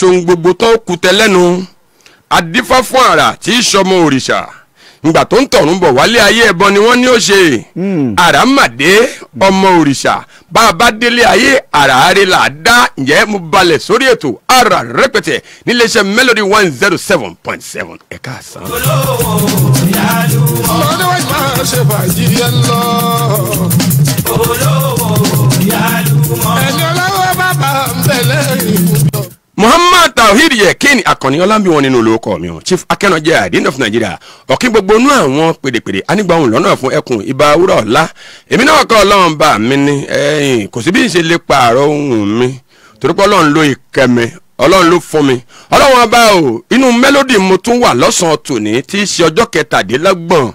tsohun gbogbo tó kù tẹ́lẹ́nu adífá fún àrà tí í sọmọ òrìṣà ngbà tó ń tọ̀run bọ̀ wálé ayé ẹbọ ni wọ́n ní ó ṣe àràmàdé ọmọ òrìṣà bá a bá délé ayé àràárẹ̀ là á dá ǹjẹ́ mo balẹ̀ sórí ètò ara rẹpẹtẹ níléeṣẹ́ melody one zero seven point seven ẹ̀ka àsán. ọmọdé wájú máa ṣe fàájì yẹn lọ. ẹni ọlọ́wọ́ bàbá ń bẹ̀ lẹ́yìn ìkújọ. muhammad tawhid yekin akànnì ọlámi wọn nínú olóko mi o chief akẹnọjẹ àdínà fún nàìjíríà ọkí gbogbo inú àwọn pèdèpèdè anígbàhùn lọ́nà fún ẹkùn ibà wúrọ̀ ọ̀la èmi náà kọ́ ọlọ́run bá mi ní ẹ̀yìn kò sí bí n ṣe lè pààrọ̀ ohun mi torí pé ọlọ́run ló ìkẹmi ọlọ́run ló fún mi ọlọ́run ọba o inú mélòdì mo tún wà lọ́sàn-án tòní tí í ṣe ọjọ́ kẹtàdínlọ́gbọ̀n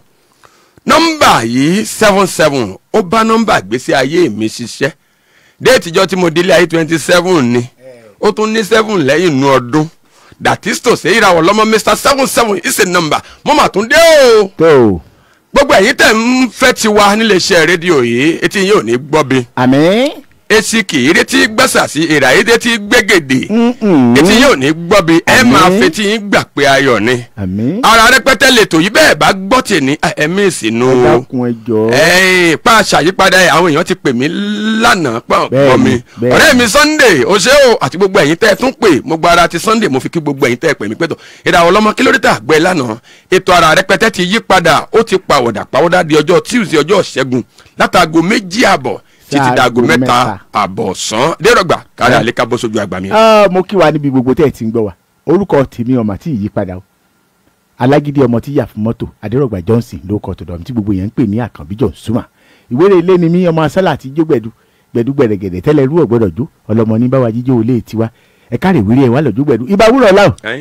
nọ́mbà yìí seven seven ó bá nọ́mbà gbèsè ayé mi ṣiṣẹ́ déètì ìjọ tí mo délé ayé twenty seven ni ó tún ní seven lẹ́yìn inú ọdún datisto ṣe ìràwọ̀ lọ́mọ mr seven seven is a number mo mà tún dé o tó o gbogbo ẹ̀yin tẹ̀ ń fẹ́ ti wá níléeṣẹ́ rédíò yìí etí yín ò ní gbọ́ bi àmì. etí kì í retí gbẹ́sà sí ìrà yìí retí gbẹ́gẹ̀dẹ̀ Mm-mm. etí yín ò ní gbọ́ bi ẹ Àmín. máa fetí yín gbà pé ayọ̀ ni àmì. ara rẹpẹtẹ lètò yìí bẹ́ẹ̀ bá gbọ́ tì ní ẹ̀mí ìsìnú ẹ dákun ẹ jọ. ẹ̀ẹ́n pa àṣàyípadà ẹ̀ àwọn èèyàn ti pè mí lánàá pọ̀ Bẹ́ẹ̀ni, pọ̀ mi bẹ́ẹ̀ni. ọ̀rẹ́ mi sunday o ṣé o àti gbogbo ẹ̀yin tẹ́ ẹ tún pè mo gba ara ti sunday mo fi kí gbogbo ẹ̀yin tẹ́ ẹ pè mí pẹ́tọ̀ ìdàwọ̀ lọ́mọ kí ló dé tà gbẹ lánàá ètò ara rẹpẹtẹ ti yí padà ó ti pàwọ̀dà pàwọ̀dà di ọjọ́ tuesday ọjọ́ ṣẹ́gun látàgò méjì àbọ̀ títí Sáàgò dàgò mẹ́ta mẹ́ta. àbọ̀ sàn dérọ̀gbà kárí àlékà bọ́ sójú àgbà mi. Ah, mo kí wa níbi gbogbo tẹ́ ẹ̀ ti ń gbọ́ wa orúkọ tèmi ọmọ tí ì yí padà o alágídí ọmọ tí yà fún mọ́tò adérọ̀gbà johnson ló kọ́ tọ̀dọ̀ mi tí gbogbo yẹn ń pè ní àkànbí johnsuma ìwéré ilé ni mí ọmọ asálà àti ijó gbẹ̀du gbẹ̀du gbẹ̀rẹ̀gẹ̀dẹ̀ tẹ́lẹ̀ rú ọ̀gbọ́dọ̀ jó ọlọmọ ní báwa jíjó olé tiwa ẹ̀ka rè wírí ẹ̀ wá lọ́jọ́ gbẹ̀du ibà wúrọ̀ láwọ̀ Ẹ̀yin?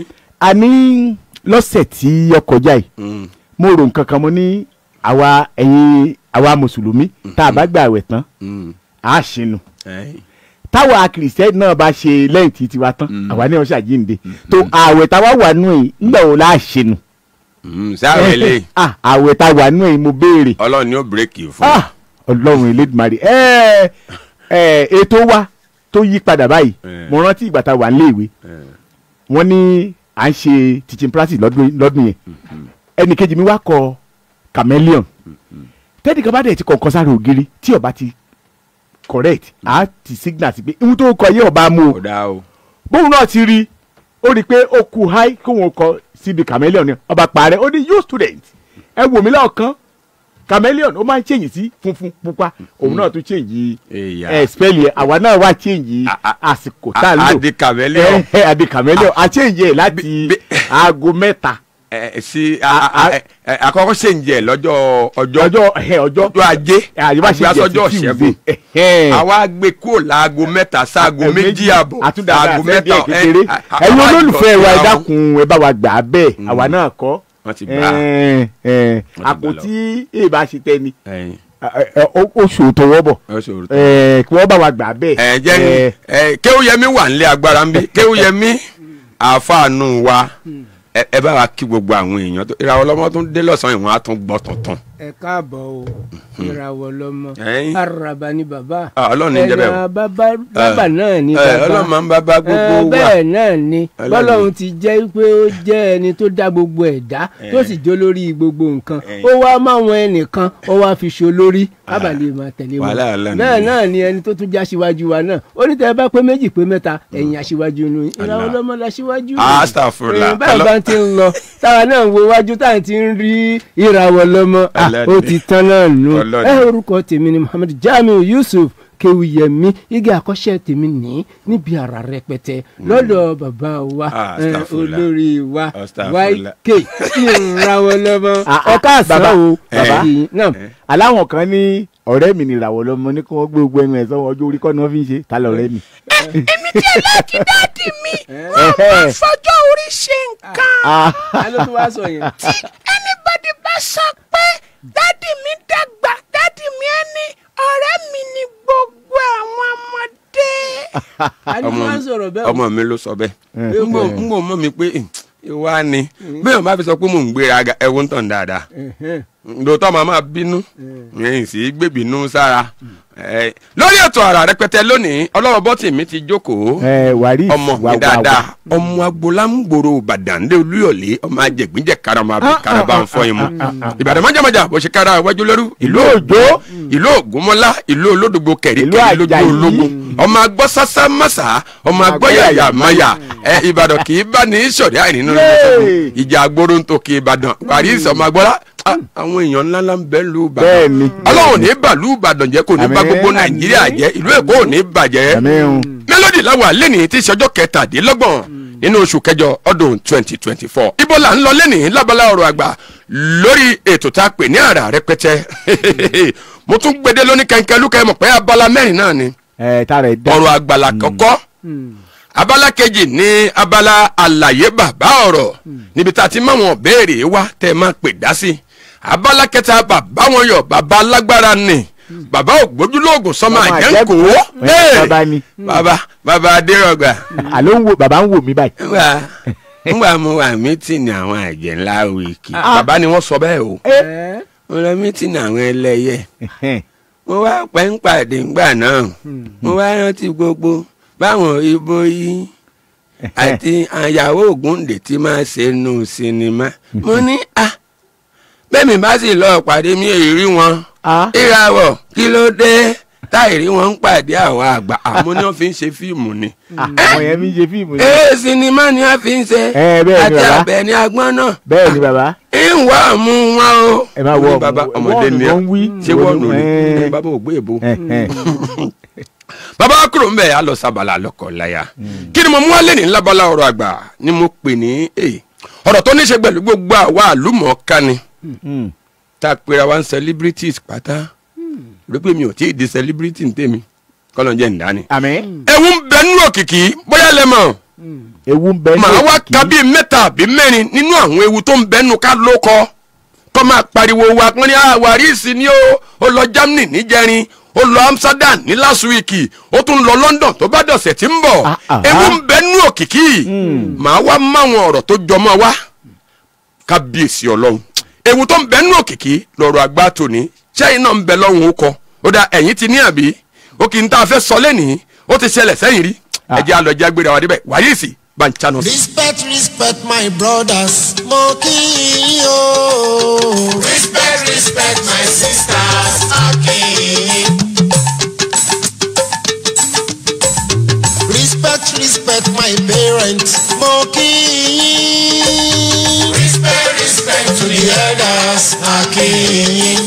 àní lọ́sẹ̀ tí ó kọjá yìí Mm. mo rò nǹkan kan mo ní àwa ẹ̀yin àwa mùsùlùmí tá a bá gbà àwẹ̀ tán Mm. àá ṣinú Ẹ̀yin? táwa kìrìsìtẹ́nì náà bá ṣe lẹ́yìn tí tiwa tán àwa ní ọ̀ṣà jíǹde tó ààwẹ̀ táwa wà nù yìí ńgbà wo la ṣe nù. Mm, sáré lè Ah, ààwẹ̀ tá wà nù yìí mo béèrè ọlọ́run ni ó bírèkì fún Ah, ọlọ́run elédùnmarè ẹ ẹ ètò wa tó yí padà báyìí Eh. mo rántí ìgbà tá a wà níléèwé wọ́n ní à ń ṣe teaching practice lọ́dún lọ́dún yẹn ẹnì kejì mi wá kọ chameleon tẹ́nì kan bá dẹ̀ ti kọ̀ọ̀kan sáré ògiri tí ó bá ti correct á ti signal sí pé ihun tó kọ yé ọba mú o ọ̀dà o. bóun náà ti rí ó rí i pé ó kú háì kó wọn kọ síbi chameleon ni ọba parẹ́ ó ní you student ẹ wò mí lọ́ọ̀kan chameleon ó máa ń change sí funfun pupa òun náà tún change Èyà. ẹ spell yẹ àwa náà wá change A- a- àsìkò tá a lò adi chameleon. ẹ adi chameleon a change yẹ láti bí- aago mẹ́ta ẹ sí a- a- ẹ- ẹ, àkọ́kọ́ ṣe ń jẹ lọ́jọ́ ọjọ́ ọjọ́ ẹ ọjọ́ ọjọ́ ajé àyíbá ṣe jẹ agbásọ́jọ́ sí ṣẹ́gun Tuesday. àwa gbé kúrò láago mẹ́ta sáago Ẹ, méjì àbọ̀ àtúndà aago mẹ́ta ẹ, kékeré ẹ, a- ẹ̀yin àwa olólùfẹ́ jọ wa ẹ síra wọn. dákun ẹ bá wa gbà á bẹ́ẹ̀ àwa náà kọ́ Wọ́n ti gbà á. Ẹ, ẹ, ti àpò gbà lọ. tí èèbá ṣe tẹ́ni Ẹyin, oṣù tó wọ́ bọ̀ ó ṣòro tó. ẹ, kí wọ́n bá wa gbà á bẹ́ẹ̀. ẹ jẹ́ Ẹ, ẹ kéwúyẹmí wà nílé agbára ń bí kéwúyẹmí àfàànù wa ẹ ẹ bá wa kí gbogbo àwọn èèyàn tó ìràwọ̀ lọ́mọ tó ń dé lọ́sàn-án ìwọ̀n á tún gbọ́ tuntun. ẹ káàbọ̀ o ìràwọ̀ lọmọ Ẹ̀yin. araba ni bàbá Ah, Ọlọ́run ní jẹ́ bẹ́ẹ̀ o. ẹ̀yà bàbá bàbá náà ni ẹ, bàbá Ọlọ́run máa ń bá bá gbogbo Eh, wa. bẹ́ẹ̀ náà ni Ọlọ́run. bọ́lọ́run ti jẹ́ pé ó jẹ́ ẹni tó dá gbogbo ẹ̀dá tó sì jó lórí gbogbo nǹkan Ẹ̀yin. ó wá máwọn ẹnìkan ó wá fi ṣo lórí ábàlẹ̀ máa tẹ̀lé wọn wàhálà Ọlọ́run bẹ́ẹ̀ ni. náà ni ẹni tó tún já síwájú wa náà ó ní tẹ́ ẹ bá pé méjì pé mẹ́ta ẹ̀yìn aṣíwájú nu ìràwọ̀ Allah. lọ́mọ la síwájú Astaghfirullah. Eh, báyìí bá ti ń lọ táwa náà ń wo wájú táà ti ń rí ìràwọ̀ lọ́mọ Ah, Allah ó ni. ti tán náà nù Allah ẹ ni. orúkọ tèmi ni muhammed jamiu yusuf kewuyemi igi àkọ́ṣẹ́ tèmi ní níbi àrà rẹpẹtẹ lọ́dọ̀ bàbá wa Ah, eh, astaghfirullah. olórí wa Astaghfirullah. yk ìràwọ̀ lọ́mọ Ah, ah, ẹ káàsán bàbá, o bàbá. Kí- náà aláwọn kan ní ọ̀rẹ́ mi nìràwọ̀ lọ́mọ ní kí wọ́n gbé gbogbo ẹnu ẹ̀ sọ́wọ́ ọjọ́ orí kọ́ ni wọ́n fi ń ṣe ta lọ́rẹ́ mi. Ẹ̀hẹ́. fọjọ́ orí ṣe nǹkan Ah, ta ló tún wá sọ yẹn. tí anybody bá sọ pé dádì mi dàgbà dádì mi á ní ọ̀rẹ́ mi ní gbogbo àwọn ọmọdé. ta ló tún wá sọ̀rọ̀ bẹ́ẹ̀ o. ọmọ mi ló sọ bẹ́ẹ̀ Eh. n bò n bò mọ mi pé ìwà ni bí wọn bá fi sọ pé mò ń gbéra ga ẹ̀wọ̀n tàn dáadáa lóòótọ́ màá máa bínú ẹ̀yìn sí gbèbínú sára Eh, lórí ètò àrà rẹpẹtẹ lónìí ọlọ́wọ́ bọ́tì mi ti jókòó ẹ wàrí ọmọ mi dáadáa ọmọ agbolámgbòrò ìbàdàn lé olúyọ̀lé ọmọ ajẹgbìnjẹ karama bí karaba ń fọ imú ìbàdàn májàmájà bó ṣe kára iwájú lóru ìlú òjò ìlú ògúnmọ́lá ìlú olódògbò kẹ̀ríkẹ̀ Ìlú lójú Àjàyí. ológun ọmọ agbọ́ sásá mọ́sá ọmọ agbọ́ yàyà mayà ẹ ìbàdàn kì í bá ní sọ̀rí àìrínú Yéè. ìjà agbóró ń tòkè ìbàdàn paris ọmọ agbọ́lá ah, àwọn èèyàn ńláńlá ń bẹ lù ìbàdàn bẹ́ẹ̀ ni ọlọ́run ní bàlú ìbàdàn jẹ́ kò ní bá Àmín. gbogbo nàìjíríà jẹ́ ìlú èkó ò ní bàjẹ́ àmín mélòdì làwọn lẹ́nìí tí ìṣọjọ́ kẹtàdínlọ́gbọ̀n nínú oṣù kẹjọ ọdún twenty twenty four ibo là ń lọ lẹ́nìí lábala ọ̀rọ̀ àgbà lórí ètò tá a pè ní àrà rẹpẹtẹ mo tún gbede lóní kẹ̀kẹ́ lúkẹ́ mọ̀ pé abala mẹ́rin náà ni ẹ tára ẹ dá ọ̀rọ̀ àgbàlá kọ́kọ́ abala kejì ní abala àlàyé bàbá ọ̀rọ̀ níbi tá a ti máwọn béèrè wá tẹ́ ẹ máa pè dá sí abala kẹta bàbá wọn yọ bàbá alágbára ni bàbá ògbójúlóògùn sọmọ Ọmọ àjẹkò Àjẹ́kò. Ẹ, bàbá ni. bàbá bàbá adérọgbà àló ń wo bàbá ń wò mí báyìí ngbà ngbà mo wà mítìnì àwọn àjẹ ńlá wíìkì bàbá ni wọ́n sọ bẹ́ẹ̀ o mo lọ mítìnì àwọn ẹlẹ́yẹ mo wá pẹ́ ń pàdé ńgbà náà mo wá rántí gbogbo báwọn ibo yìí àti àyàwó ògúndè tí máa ṣe nu sinimá mo ní à bẹ́ẹ̀ mi bá sì lọ pàdé mi èyí rí wọn Ah. ìràwọ̀ kí ló dé táìrí wọn ń pàdé àwọn àgbà àmọ́ ni wọ́n fi ń ṣe fíìmù ni àwọn yẹn mi ń ṣe fíìmù ni ee sinimá ni wọ́n fi ń ṣe Ẹ, bẹ́ẹ̀ ni àti bàbá. àbẹ̀ ni agbọ́n náà bẹ́ẹ̀ ni bàbá ń wá mú wọn o. ẹ máa wọ Mo ní bàbá ọmọdé ni ẹ wọ́n wí ṣé wọ́n nù ní Ẹ. bàbá ò gbé èbó. ẹ, ẹ. bàbá kúrò ń bẹ̀ á lọ sábàlá lọ́kọ̀ láyà kí ni mo mú wálé ní lábala ọ̀rọ̀ àgbà ni mo pè ní èyí ọ̀rọ̀ tó ní ṣe pẹ̀lú gbogbo àwa àlùmọ̀ọ́ká ni Mm. tá a pera wa ń celebrities pátá rí pé mi ò tí ì di celebrity ń tèmi kọ́lọ́ jẹ́ ǹdání. àmín ewu ń bẹ nínú òkìkí bóyá lẹ mọ̀ ewu ń bẹ ní màá wá òkìkí. ka bíi mẹ́ta àbí mẹ́rin nínú àwọn ewu tó ń bẹ nínú ká ló kọ kọ́ máa pariwo wa pọ́n ní àwárísì ni ó ó lọ Germany níjẹrin ó lọ Amsterdam ní last week ó tún lọ London tó bá dọ̀sẹ̀ tí ń bọ̀ Ah, ah, ewu ah. ń bẹ nínú òkìkí màá wá máwọn ọ̀rọ̀ tó jọmọ́ wa kábíyèsí ọlọ́run ewu tó ń bẹ nínú òkìkí lọ́rọ̀ àgbà tòní sẹ́yìn náà ń bẹ lọ́hùn ó kọ ó dá ẹ̀yìn ti ní àbí ó kì í tá a fẹ́ sọ lẹ́nìí ó ti ṣẹlẹ̀ sẹ́yìn rí Ah. ẹ̀jẹ̀ àlọ́jà gbéra wa débẹ̀ wàyíìsì bá ń chanu sí. Respect, respect my brothers. Mo kí yín o. Respect, respect my sisters. A kí yín. Respect, respect my parents. Mo kí yín. Respect, respect to the elders. A kí yín.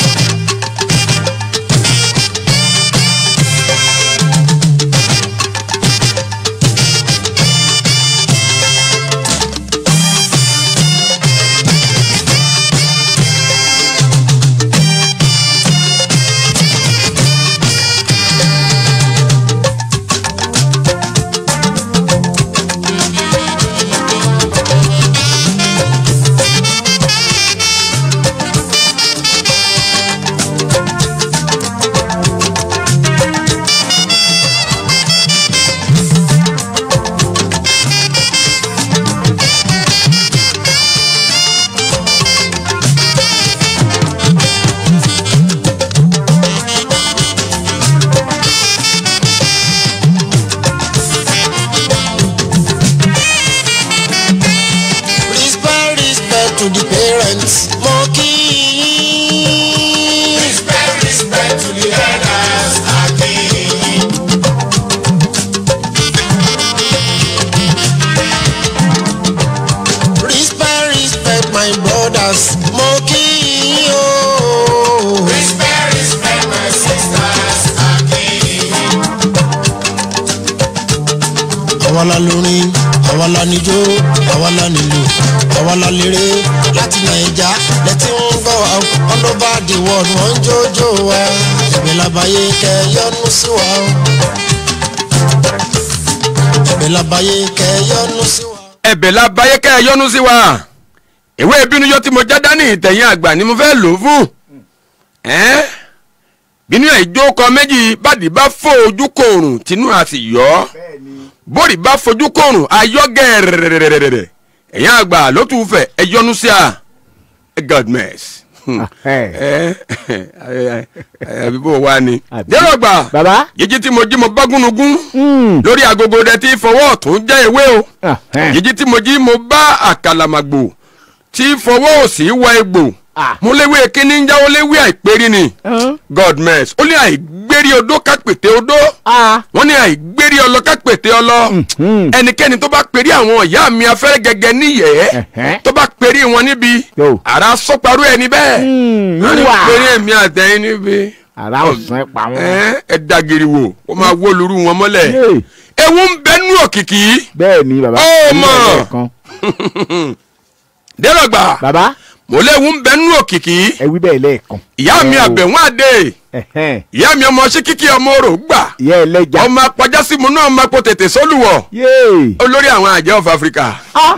Respect, respect to the parents. Mo kí yín. Respect, respect to the elders. A kí yín. Respect, respect my brothers. Mo kí yín o. Respect, respect my sisters. A kí yín. àwa la lórin àwa la níjó àwa la nílò àwa la léré láti nàìjà lẹ́tí ń gbọ́ wa all over the world wọ́n ń jójó wa ẹ̀bẹ̀ labayé kẹ́ yọ́nú sí wa o ẹ̀bẹ̀ labayé kẹ́ yọ́nú sí wa. ẹ̀bẹ̀ la báyé kẹ́ ẹ yọ́nú sí wa ìwé ìbínú yọ tí mo já dání ìtẹ̀yìn àgbà ni mo fẹ́ lò ó fún ẹ́n bínú ẹ̀ jó kọ méjì bàdí bá fò ojú kòrùn tínú a sì yọ ọ́ bórí bá fojú kòrùn ayọ́ gẹ̀rẹ̀rẹ̀rẹ̀rẹ̀ ẹ̀yin àgbà ló tún fẹ̀ ẹ yọnu sí a godmess ẹ ẹ àbí bó wá ni. Àbí. dérò gbà baba jíjí tí mo jí mo bá gúnugún Mm. lórí agogo dẹ tí fọwọ́ ọ̀tún jẹ́ ewé o Ah, eh. jíjí tí mo jí mo bá àkàlàmàgbò tí fọwọ́ òsì wọ egbò Ah. mo léwé kíní ń jáwó léwé àìpérí ni Hàn? godmess ó ní àìgbérí odó kápètè odó Ah. wọ́n ní àìgbérí ọlọ kápètè ọlọ Mhm. ẹnikẹ́ni tó bá perí àwọn ìyá mi afẹ́rẹ́ gẹ́gẹ́ níyẹ̀ẹ́ Ẹ̀hẹ́. tó bá perí wọn níbi Yo. ara sọ́parú ẹni bẹ́ẹ̀ Mm, wọ́n ní wà. perí èmi àtẹ̀yìn níbi ara ọ̀sán ẹ̀ pa wọn. ẹ ẹ dagiri wo ó máa wó lóru wọn mọ́lẹ̀ Yé. ewu ń bẹ nú òkìkí bẹ́ẹ̀ ni baba. Ó Ní mọ̀. ẹ̀rọ kan. dẹ́rọ̀gbà baba mo léwu ń bẹ nú òkìkí ẹ wí bẹ́ẹ̀ lẹ́ẹ̀kan. ìyá mi Ẹ o. àbẹ̀wọ̀n àdé Ẹ̀hẹ́n. ìyá mi ọmọ síkíkí ọmọ orò gbà ìyá ẹlẹ́ja. ọmọ apajásímu náà máa po tètè sólùwọ̀ yéè. olórí àwọn àjẹ́ of Africa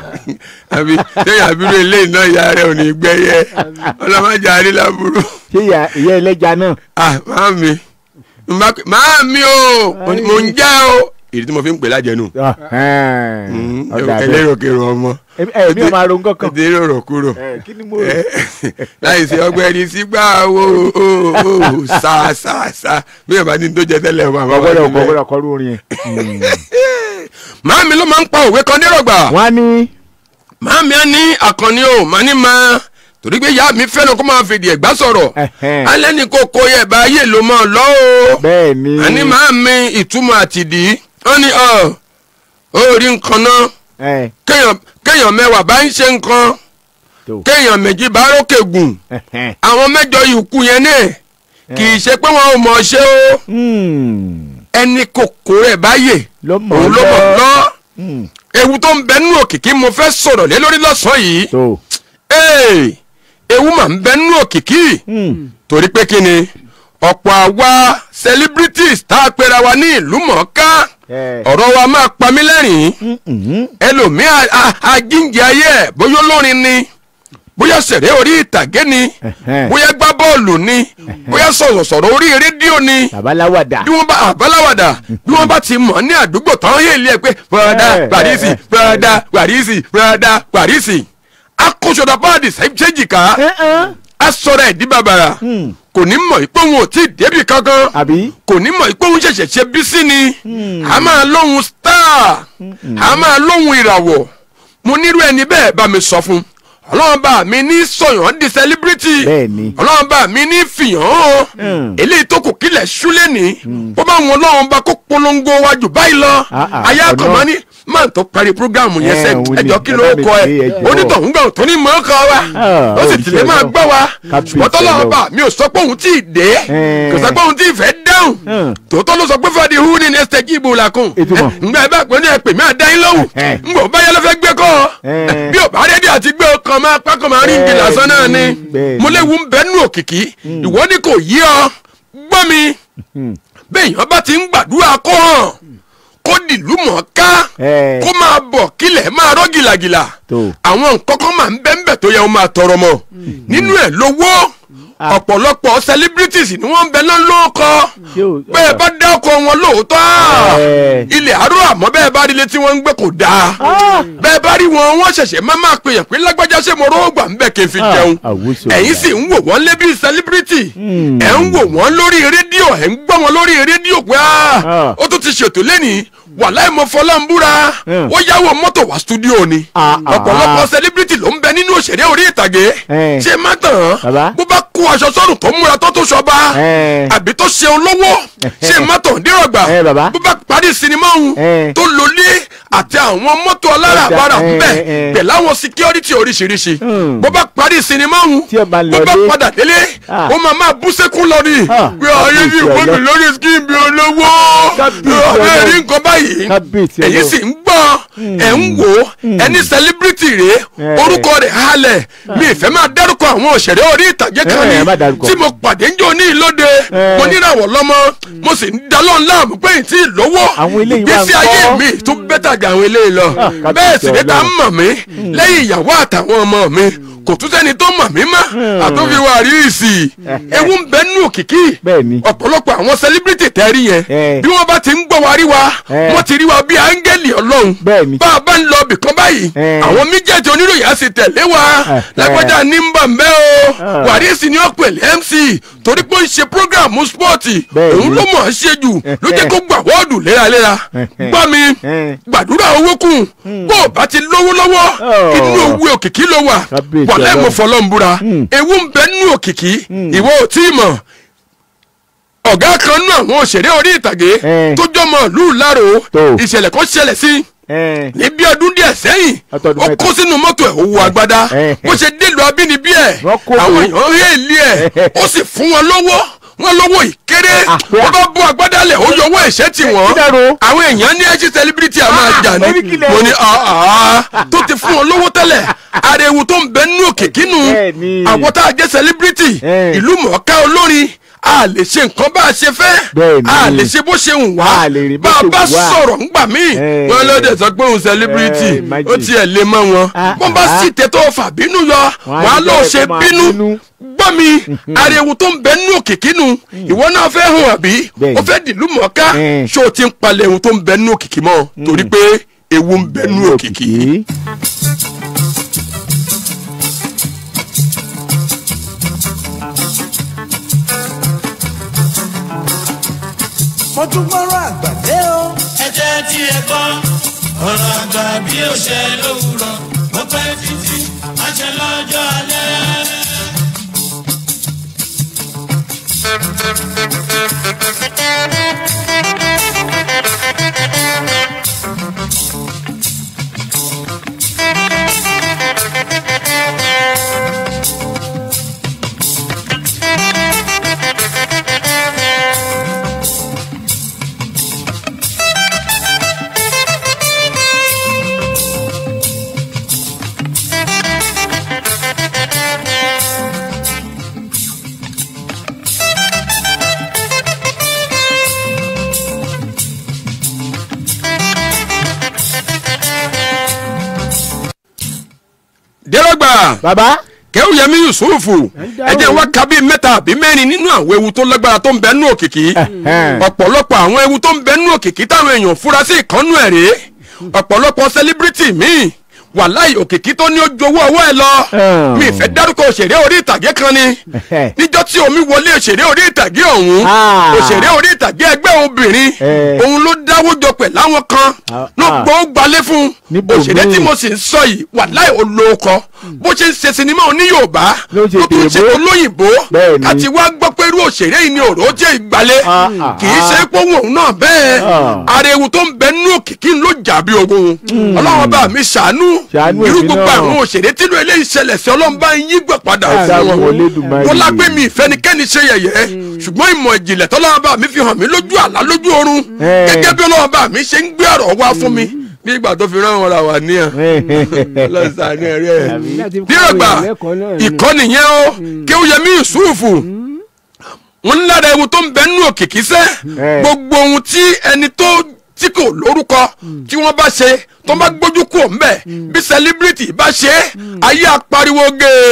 àbí sẹ́yìn àbúrò ilé iná ìyá rẹ̀ ò ní gbẹ́yẹ ọlọ́mọdé àrílábùrú ṣé ìyá ìyá ẹlẹ́ja náà. ah máàmi Mbá- máàmi o mo ní- mo ń jẹ́ o ìdí tí mo fi ń pè lájẹnu Ẹ̀hẹ́n. Ọ̀dà bẹ́ẹ̀. ẹlẹ́rọ̀kẹ̀rọ̀ ọmọ ẹ ẹ mi ò máa ro nǹkan kan. ti rọrọ̀ kúrò Ẹ, kí ni mo rò. láì sí ọgbẹ́ni sígbà wo o o sa sa sa bí ẹ bá ní tó jẹ tẹ́lẹ̀ ọmọ àbá wà ọgbọ́dọ̀ kọ níbẹ̀. ọgbọ́dọ̀ kọ lórí orin yẹn. máàmi ló máa ń pa òwe kan nírọ̀gbà wọ́n á ní. máàmi á ní àkànní o màá ní máa torí pé ìyá mi fẹ́ràn kó máa fèdè ẹ̀gbá sọ̀rọ̀ Ẹ̀hẹ́n. alẹ́ ní kò kó yẹ bá ayé ló máa lọ o bẹ́ẹ̀ ni. àní máàmi ìtumọ̀ àtìdí wọ́n ní ọ ó rí nǹkan náà ẹ kéèyàn kéèyàn mẹ́wàá bá ń ṣe nǹkan tó. kéèyàn méjì bá rókè gùn Ẹ̀hẹ́n. àwọn mẹ́jọ ìkú yẹn náà kì í ṣe pé wọn ò mọ̀ ṣe o Hmm. ẹni kòkó rẹ̀ báyè ló mọ̀ òun ló mọ̀ lọ Hmm. ewu tó ń bẹ nínú òkìkí mo fẹ́ sọ̀rọ̀ lé lórí lọ́sàn-án yìí tó. Ee, ewu mà ń bẹ nínú òkìkí Hmm. torí pé kí ni ọ̀pọ̀ àwa celebrities tá a pera wa ní ìlú mọ̀ọ́ká ẹ. ọ̀rọ̀ wa máa pa mí lẹ́rìn-ín Mhm. ẹlòmíà ajíǹde ayé ẹ̀ bóyá olórin ni bóyá sẹ̀rẹ̀ orí ìtàgé ni Ẹ̀hẹ́n. bóyá gbá bọ́ọ̀lù ni bóyá sọ̀rọ̀sọ̀rọ̀ orí rédíò ni babaláwàdà. bí wọ́n bá àbáláwàdà bí wọ́n bá ti mọ̀ ní àdúgbò tán yé ilé ẹ̀ pé bọ́ọ̀dà Eh, Pàrísì eh, bọ́ọ̀dà Pàrísì bọ́ọ̀dà Pàrísì akóṣọdà páàdì sẹ́jìká Ẹ̀hẹ́n. asọ̀rọ̀ ẹ̀dí bàbàrà Hmm. kò ní mọ̀ pé òun ò tí ì débi kankan àbí. kò ní mọ̀ pé òun ṣẹ̀ṣẹ̀ ṣe bí sí ni a máa lóhun star a máa lóhun ìràwọ̀ mo nírú ẹni bẹ́ẹ̀ bá mi sọ fún ọlọ́run bá mi ní sọ̀yàn di celebrity Bẹ́ẹ̀ni. ọlọ́run bá mi ní fìyàn hàn Mm. eléyìí tó kù kílẹ̀ ṣúlẹ̀ ní bó bá wọn ọlọ́run bá kó polongo wájú báyìí lọ Ah, ah, ayé ọ̀nà- àkànmọ́ ní máa tó parí programu yẹn Eh, sẹ́ òun ni. ẹjọ́ kí ló Ẹ bá mi kọ ẹ pè é, ẹjọ́. onítọ̀hún gan tó ní mọ́ kọ́ wa Ah, ó sì òjíṣẹ́ tìlẹ̀ máa Ọlọ́run. gbọ́ wa Kábíyèsí ṣùgbọ́n tọ́lọ́run Ọlọ́run. bá mi ò sọ pé òun tí ì dé Eh. kò sọ pé òun tí ì fẹ́ dáhùn Hmm. tòótọ́ ló sọ pé fàdí hu ni nẹ́sítẹ̀ kí ibò làkùn Ìtumọ̀. ngbà ẹ bá pè ní ẹ̀pẹ̀ mi àdáyín lọ́wọ́ Eh. ngbà ó bá yẹ ló fẹ́ gbé kọ́ Eh. bí ò bá rédíò àti gbé ọkàn máa pákó máa rí ngi Bẹ́ẹ̀ni, lásán náà ni bẹ́ẹ̀ni. mo léwu ń bẹ́ nù òkìkí ìwọ ni kò yí ọ gbọ́ mi Hmm. béèyàn bá ti ń gbàdúrà kó hàn kó dìlú mọ̀ ká Eh. kó máa bọ̀ kílẹ̀ máa rọ́ gìlàgìlà Tó. àwọn nǹkan kan máa ń bẹ́ńbẹ̀ tó yẹ wọ́n máa tọrọ mọ́ nínú ẹ̀ lówó ọ̀pọ̀lọpọ̀ celebrities ni wọ́n ń bẹ náà lóko Ṣé o- bẹ́ẹ̀ bá dákọ̀ wọn lóòótọ́ Eh. ilẹ̀ àárọ̀ àmọ́ bẹ́ẹ̀ bá rí ilé tí wọ́n ń gbé kò dáa Ah. bẹ́ẹ̀ bá rí wọn wọ́n ṣẹ̀ṣẹ̀ máa máa pèyàn pé lágbájá ṣe mo rọ́ọ̀gbà ń bẹ̀ kí n fi Ah, jẹun àwùsọ ẹ̀yin ọ̀la. sì ń wò wọ́n lé bí celebrity Hmm. ẹ̀ ń wò wọ́n lórí rédíò ẹ̀ ń gbọ́ wọn lórí rédíò pé ah, Ah. ó tún ti ṣètò lẹ́nìí wàláì mo fọlá ń búra Hmm. ó yáwó mọ́tò wá stúdíò ni Ah, ah. ọ̀pọ̀lọpọ̀ celebrity ló ń bẹ nínú òṣèré orí ìtàgé Eh. ṣé má tàn Bàbá. án bó bá kó aṣọ sọ́run tó múra tó tó ṣọba Eh. àbí tó ṣe olówó ṣé má tàn dírọ̀gbà Eh, bàbá. bó bá parí sinimá òun Eh. tó lólé àti àwọn mọ́tò aláràbarà Ọjà, eh, bẹ́ẹ̀ eh. pẹ̀lú àwọn security oríṣiríṣi Hmm. bó bá parí sinimá òun Tí ẹ bá bó bá lọlé. padà délé Ah. ó máa máa bú sẹ́kún lọ ni Ah, pé ayé ní kábíyèsí ìwé mi Ọlọ́run. lórí skin bí olówó Kábíyèsí ọ̀rẹ́ rí Ọlọ́run. nǹkan báyìí Kábíyèsí èyí Ọlọ́run. sì ń gbọ́ ẹ̀ ń wò ẹni celebrity rèé Eh. orúkọ rẹ̀ rẹ̀ halẹ̀ mi ìfẹ́ máa dárúkọ àwọn òṣèré orí ìtàgé kan Eh, ni má dárúkọ. tí mo pàdé ń jò ní ìlóde Eh. mo níràwọ̀ lọ́mọ mo sì ń dalọ́ láàmú pé n tí ì lówó Àwọn eléyìí wà ń ìgbésí ayé kọ́. mi tó bẹ́tà jà àwọn eléyìí lọ kábíyèsí bẹ́ẹ̀ sì ni ta ń Ọlọ́run. mọ̀ mí lẹ́yìn ìyàwó àtàwọn ọmọ mi kò tún sẹ́ni tó mọ̀ mí mọ́ àtúnfiwá ríìsì ewu ń bẹ nínú òkìkí Bẹ́ẹ̀ ni. ọ̀pọ̀lọpọ̀ àwọn sẹlíbírìtì tẹ́rí yẹn Eh. bí wọ́n bá ti ń gbọ́ wa rí wa Eh. wọ́n ti rí wa bí áńgẹ́lì ọlọ́run Bẹ́ẹ̀ ni. bá a bá ń lọ bìkan báyìí Eh. àwọn méjèèjì oníròyìn á sì tẹ̀lé wa Eh. lágbájá ní ń bà ń bẹ́ o Ah. wàrísì ni ó pèlè mc torí pé ó ń ṣe prógráàmù spọ́ọ̀tì Bẹ́ẹ̀ òun ni. ló mọ̀ ọ́ ṣe jù ló jẹ́ kó gbà wọ́ọ̀dù léraléra Eh. gbọ́ mi Eh. gbàdúrà owó kù bó o bá ti lówó lọ́wọ́ Oh. inú owó òkìkí ló wà Kábíyèsí wàlẹ́ mo Ọlọ́run. fọlọ́ ń búra Mm. ewu ń bẹ nínú òkìkí ìwọ ò tí ì mọ̀ ọ̀gá kan nú àwọn òṣèré orí ìtàgé Eh. tó jọmọ ìlú Ìlárò Tó. ìṣẹ̀lẹ̀ kan ṣẹlẹ̀ sí ẹ ní bí ọdún díẹ̀ sẹ́yìn Ọtọ́dún ó mẹ́ta. kó sínú mọ́tò ẹ̀ owó agbádá Eh. bó ṣe délùú abínibí ẹ̀ Wọ́n kó àwọn owó. èèyàn rí èlé ẹ̀ ó sì fún wọn lọ́wọ́ wọn lọ́wọ́ ìkéré Ah, wọ́n bá bú agbádá lẹ̀ ó yọwọ́ ẹ̀ṣẹ́ tì wọ́n kí dàrú? àwọn èèyàn ní ẹṣin celebrity a máa Ah, jà ní orí kìlẹ̀ mo o. ní ah, ah, tó ti fún wọn lówó tẹ́lẹ̀ ariwo tó ń bẹ nínú òkè kínú Bẹ́ẹ̀ ni. àwọn tá a jẹ́ celebrity Eh. ìlú mọ̀ọ́ká olórin a lè ṣe nǹkan bá a ṣe fẹ́ Bẹ́ẹ̀ ni. a lè ṣe bó ṣe ń wá A lè rìn bó bá a ṣe bá wù wá. sọ̀rọ̀ ńgbà míì Eh. wọn ló dẹ̀ sọ pé òun celebrity Eh, imagine. ó tiẹ̀ lè mọ́ wọn Ah, wọ́n bá ah. sì tẹ́ tó fà bínú yọ Wọ́n á wọ́n á ní lọ́ọ́ bẹ́ẹ̀ ṣe kó máa bínú bínú. gbọ́ mi ariwo tó ń bẹ nínú òkìkí nu ìwọ náà fẹ́ hàn àbí Bẹ́ẹ̀ni. o fẹ́ dìlú mọ̀ọ́ká Eh. ṣé o ti ń palẹ̀ ohun tó ń bẹ nínú òkìkí mọ́ torí pé ewu ń bẹ nínú òkìkí. mo tún gbọ́rọ̀ àgbà dé o. ẹ jẹ́ tí ẹ gbọ́ ọ̀rọ̀ àgbà bí ó ṣe lówùrọ̀ ó pẹ́ títí àṣẹ lọ́jọ́ alẹ́. dẹ́rọ́gbà bàbá kẹ́hùyẹmí yusufu ẹ jẹ́ wá ka bíi mẹ́ta àbí mẹ́rin nínú àwọn ewu tó lágbára tó ń bẹ nínú òkìkí Ẹ̀hẹ́n. ọ̀pọ̀lọpọ̀ àwọn ewu tó ń bẹ nínú òkìkí táwọn èèyàn fura sí ìkànnù ẹ̀ rèé ọ̀pọ̀lọpọ̀ sẹlíbírìtì míì wàláì òkìkí tó ní ó jowó ọwọ́ ẹ lọ Hmm. mi ìfẹ́ dárúkọ òṣèré orí ìtàgé kan ni Ẹ̀hẹ́. níjọ́ tí omi wọlé òṣèré orí ìtàgé ọ̀hún Ah. òṣèré orí ìtàgé ẹgbẹ́ obìnrin Eh. òun ló dáwó jọ pẹ̀ láwọn kan Ah, ló ah. gbọ́ gbalé fún Níbo òṣèré míì? tí mo sì ń sọ yìí wàláì olóòkọ bó ṣe ń ṣe sinimá oní yorùbá Ló ṣe ló tún ṣe tèèbó. olóyìnbó Bẹ́ẹ̀ ni. àti wá gbọ́ pé irú òṣèré yìí ni òró jẹ́ ìgbàlẹ̀ Ah, ah, kì í ṣe pé òun náà bẹ́ẹ̀ Ah. ariwo tó ń bẹ nínú òkìkí ló jà bí ogun ọlọ́run bá mi ṣàánú Ṣàánú irú èmi gbogbo náà. àwọn òṣèré tí ló eléyìí ṣẹlẹ̀ sí ọlọ́run bá ń yí gbọ̀ padà Ẹ fún dákun wọn Olódùmarè. wọn lágbé mi ìfẹ́nikẹ́ni ṣe yẹ̀yẹ́ ṣùgbọ́n ìmọ̀ ìjìnlẹ̀ tọ́lọ́run bá mi fi hàn mí lójú àlá lójú oorun Eh. gẹ́gẹ́ bí ọlọ́run bá mi ṣe ń gbé ọ̀rọ̀ wá fún mi bí ìgbà tó fi rán wọn ra wà níyàn lọ́sàn-án ẹ̀rẹ́ ẹ̀ láti kọ́ dírọ̀gbà èèyàn lẹ́kọ̀ọ́ náà ni. ìkọ́ni yẹn o kéwúyẹmí yusufu wọn ń lára ewu tó ń bẹ nínú òkìkí sẹ́ Eh. gbogbo ohun tí ẹni tó tí kò lórúkọ tí wọ́n bá ṣe tó bá gbójú kúrò ńbẹ̀ bí celebrity bá ṣe ayé apariwo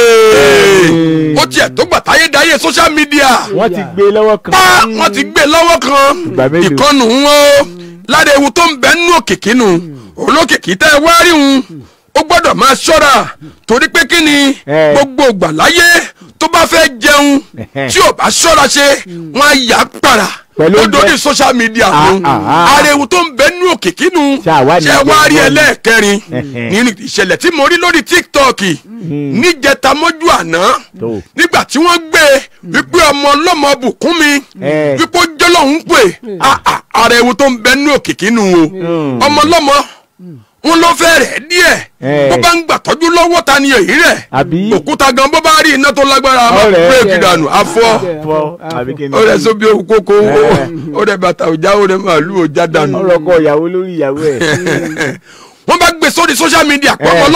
gèè ó tiẹ̀ tó gbà táyé dáyé social media wọ́n ti gbé lọ́wọ́ kan. pa wọ́n ti gbé lọ́wọ́ kan Ìgbà mélòó? ìkànnù wọn o lára ewu tó ń bẹ nínú òkìkí nu olókìkí tẹ́ ẹ wá rí un ó gbọ́dọ̀ máa ṣọ́ra torí pé kí ni Eh. gbogbo ìgbà láyé tó bá fẹ́ jẹun Ẹhẹ́. tí ò bá ṣọ́ra ṣe wọ́n á yà á para Pẹ̀lú ó oúnjẹ. dórí social media Ah, nu ah, ah. ara ewu tó ń bẹ nínú òkìkí nu Ṣé àwa ni ṣé wá rí ìjọba ni? ẹlẹ́ẹ̀kẹrin Ẹhẹ́. nínú ìṣẹ̀lẹ̀ tí mo rí lórí tiktok níjẹta mọ́jú àná Tó. nígbà tí wọ́n gbé wípé ọmọ ọlọ́mọ bùkún mi Eh. wípé ó jọlọ́hún pè Ah, ah, ara ewu tó ń bẹ nínú òkìkí nu o ọmọ ọlọ́mọ wọn ló fẹ́ rẹ̀ díẹ̀ Eh. bó bá ń gbà tọ́jú lọ́wọ́ ta ni èyí rẹ̀ Àbí? òkúta gan bó bá rí iná tó lágbára a máa Ọ̀rẹ́. bírèkì dànù afọ́ fọ àbí kí ni. ó rẹ̀ sóbi òkú kókó Eh. ó rẹ̀ bàtà òjá ó rẹ̀ màálù òjá dànù ọ̀rọ̀ kọ ìyàwó lórí ìyàwó ẹ̀. wọ́n bá gbé sórí social media pé ọmọ Eh. ọlọ́mọ jẹ́ pé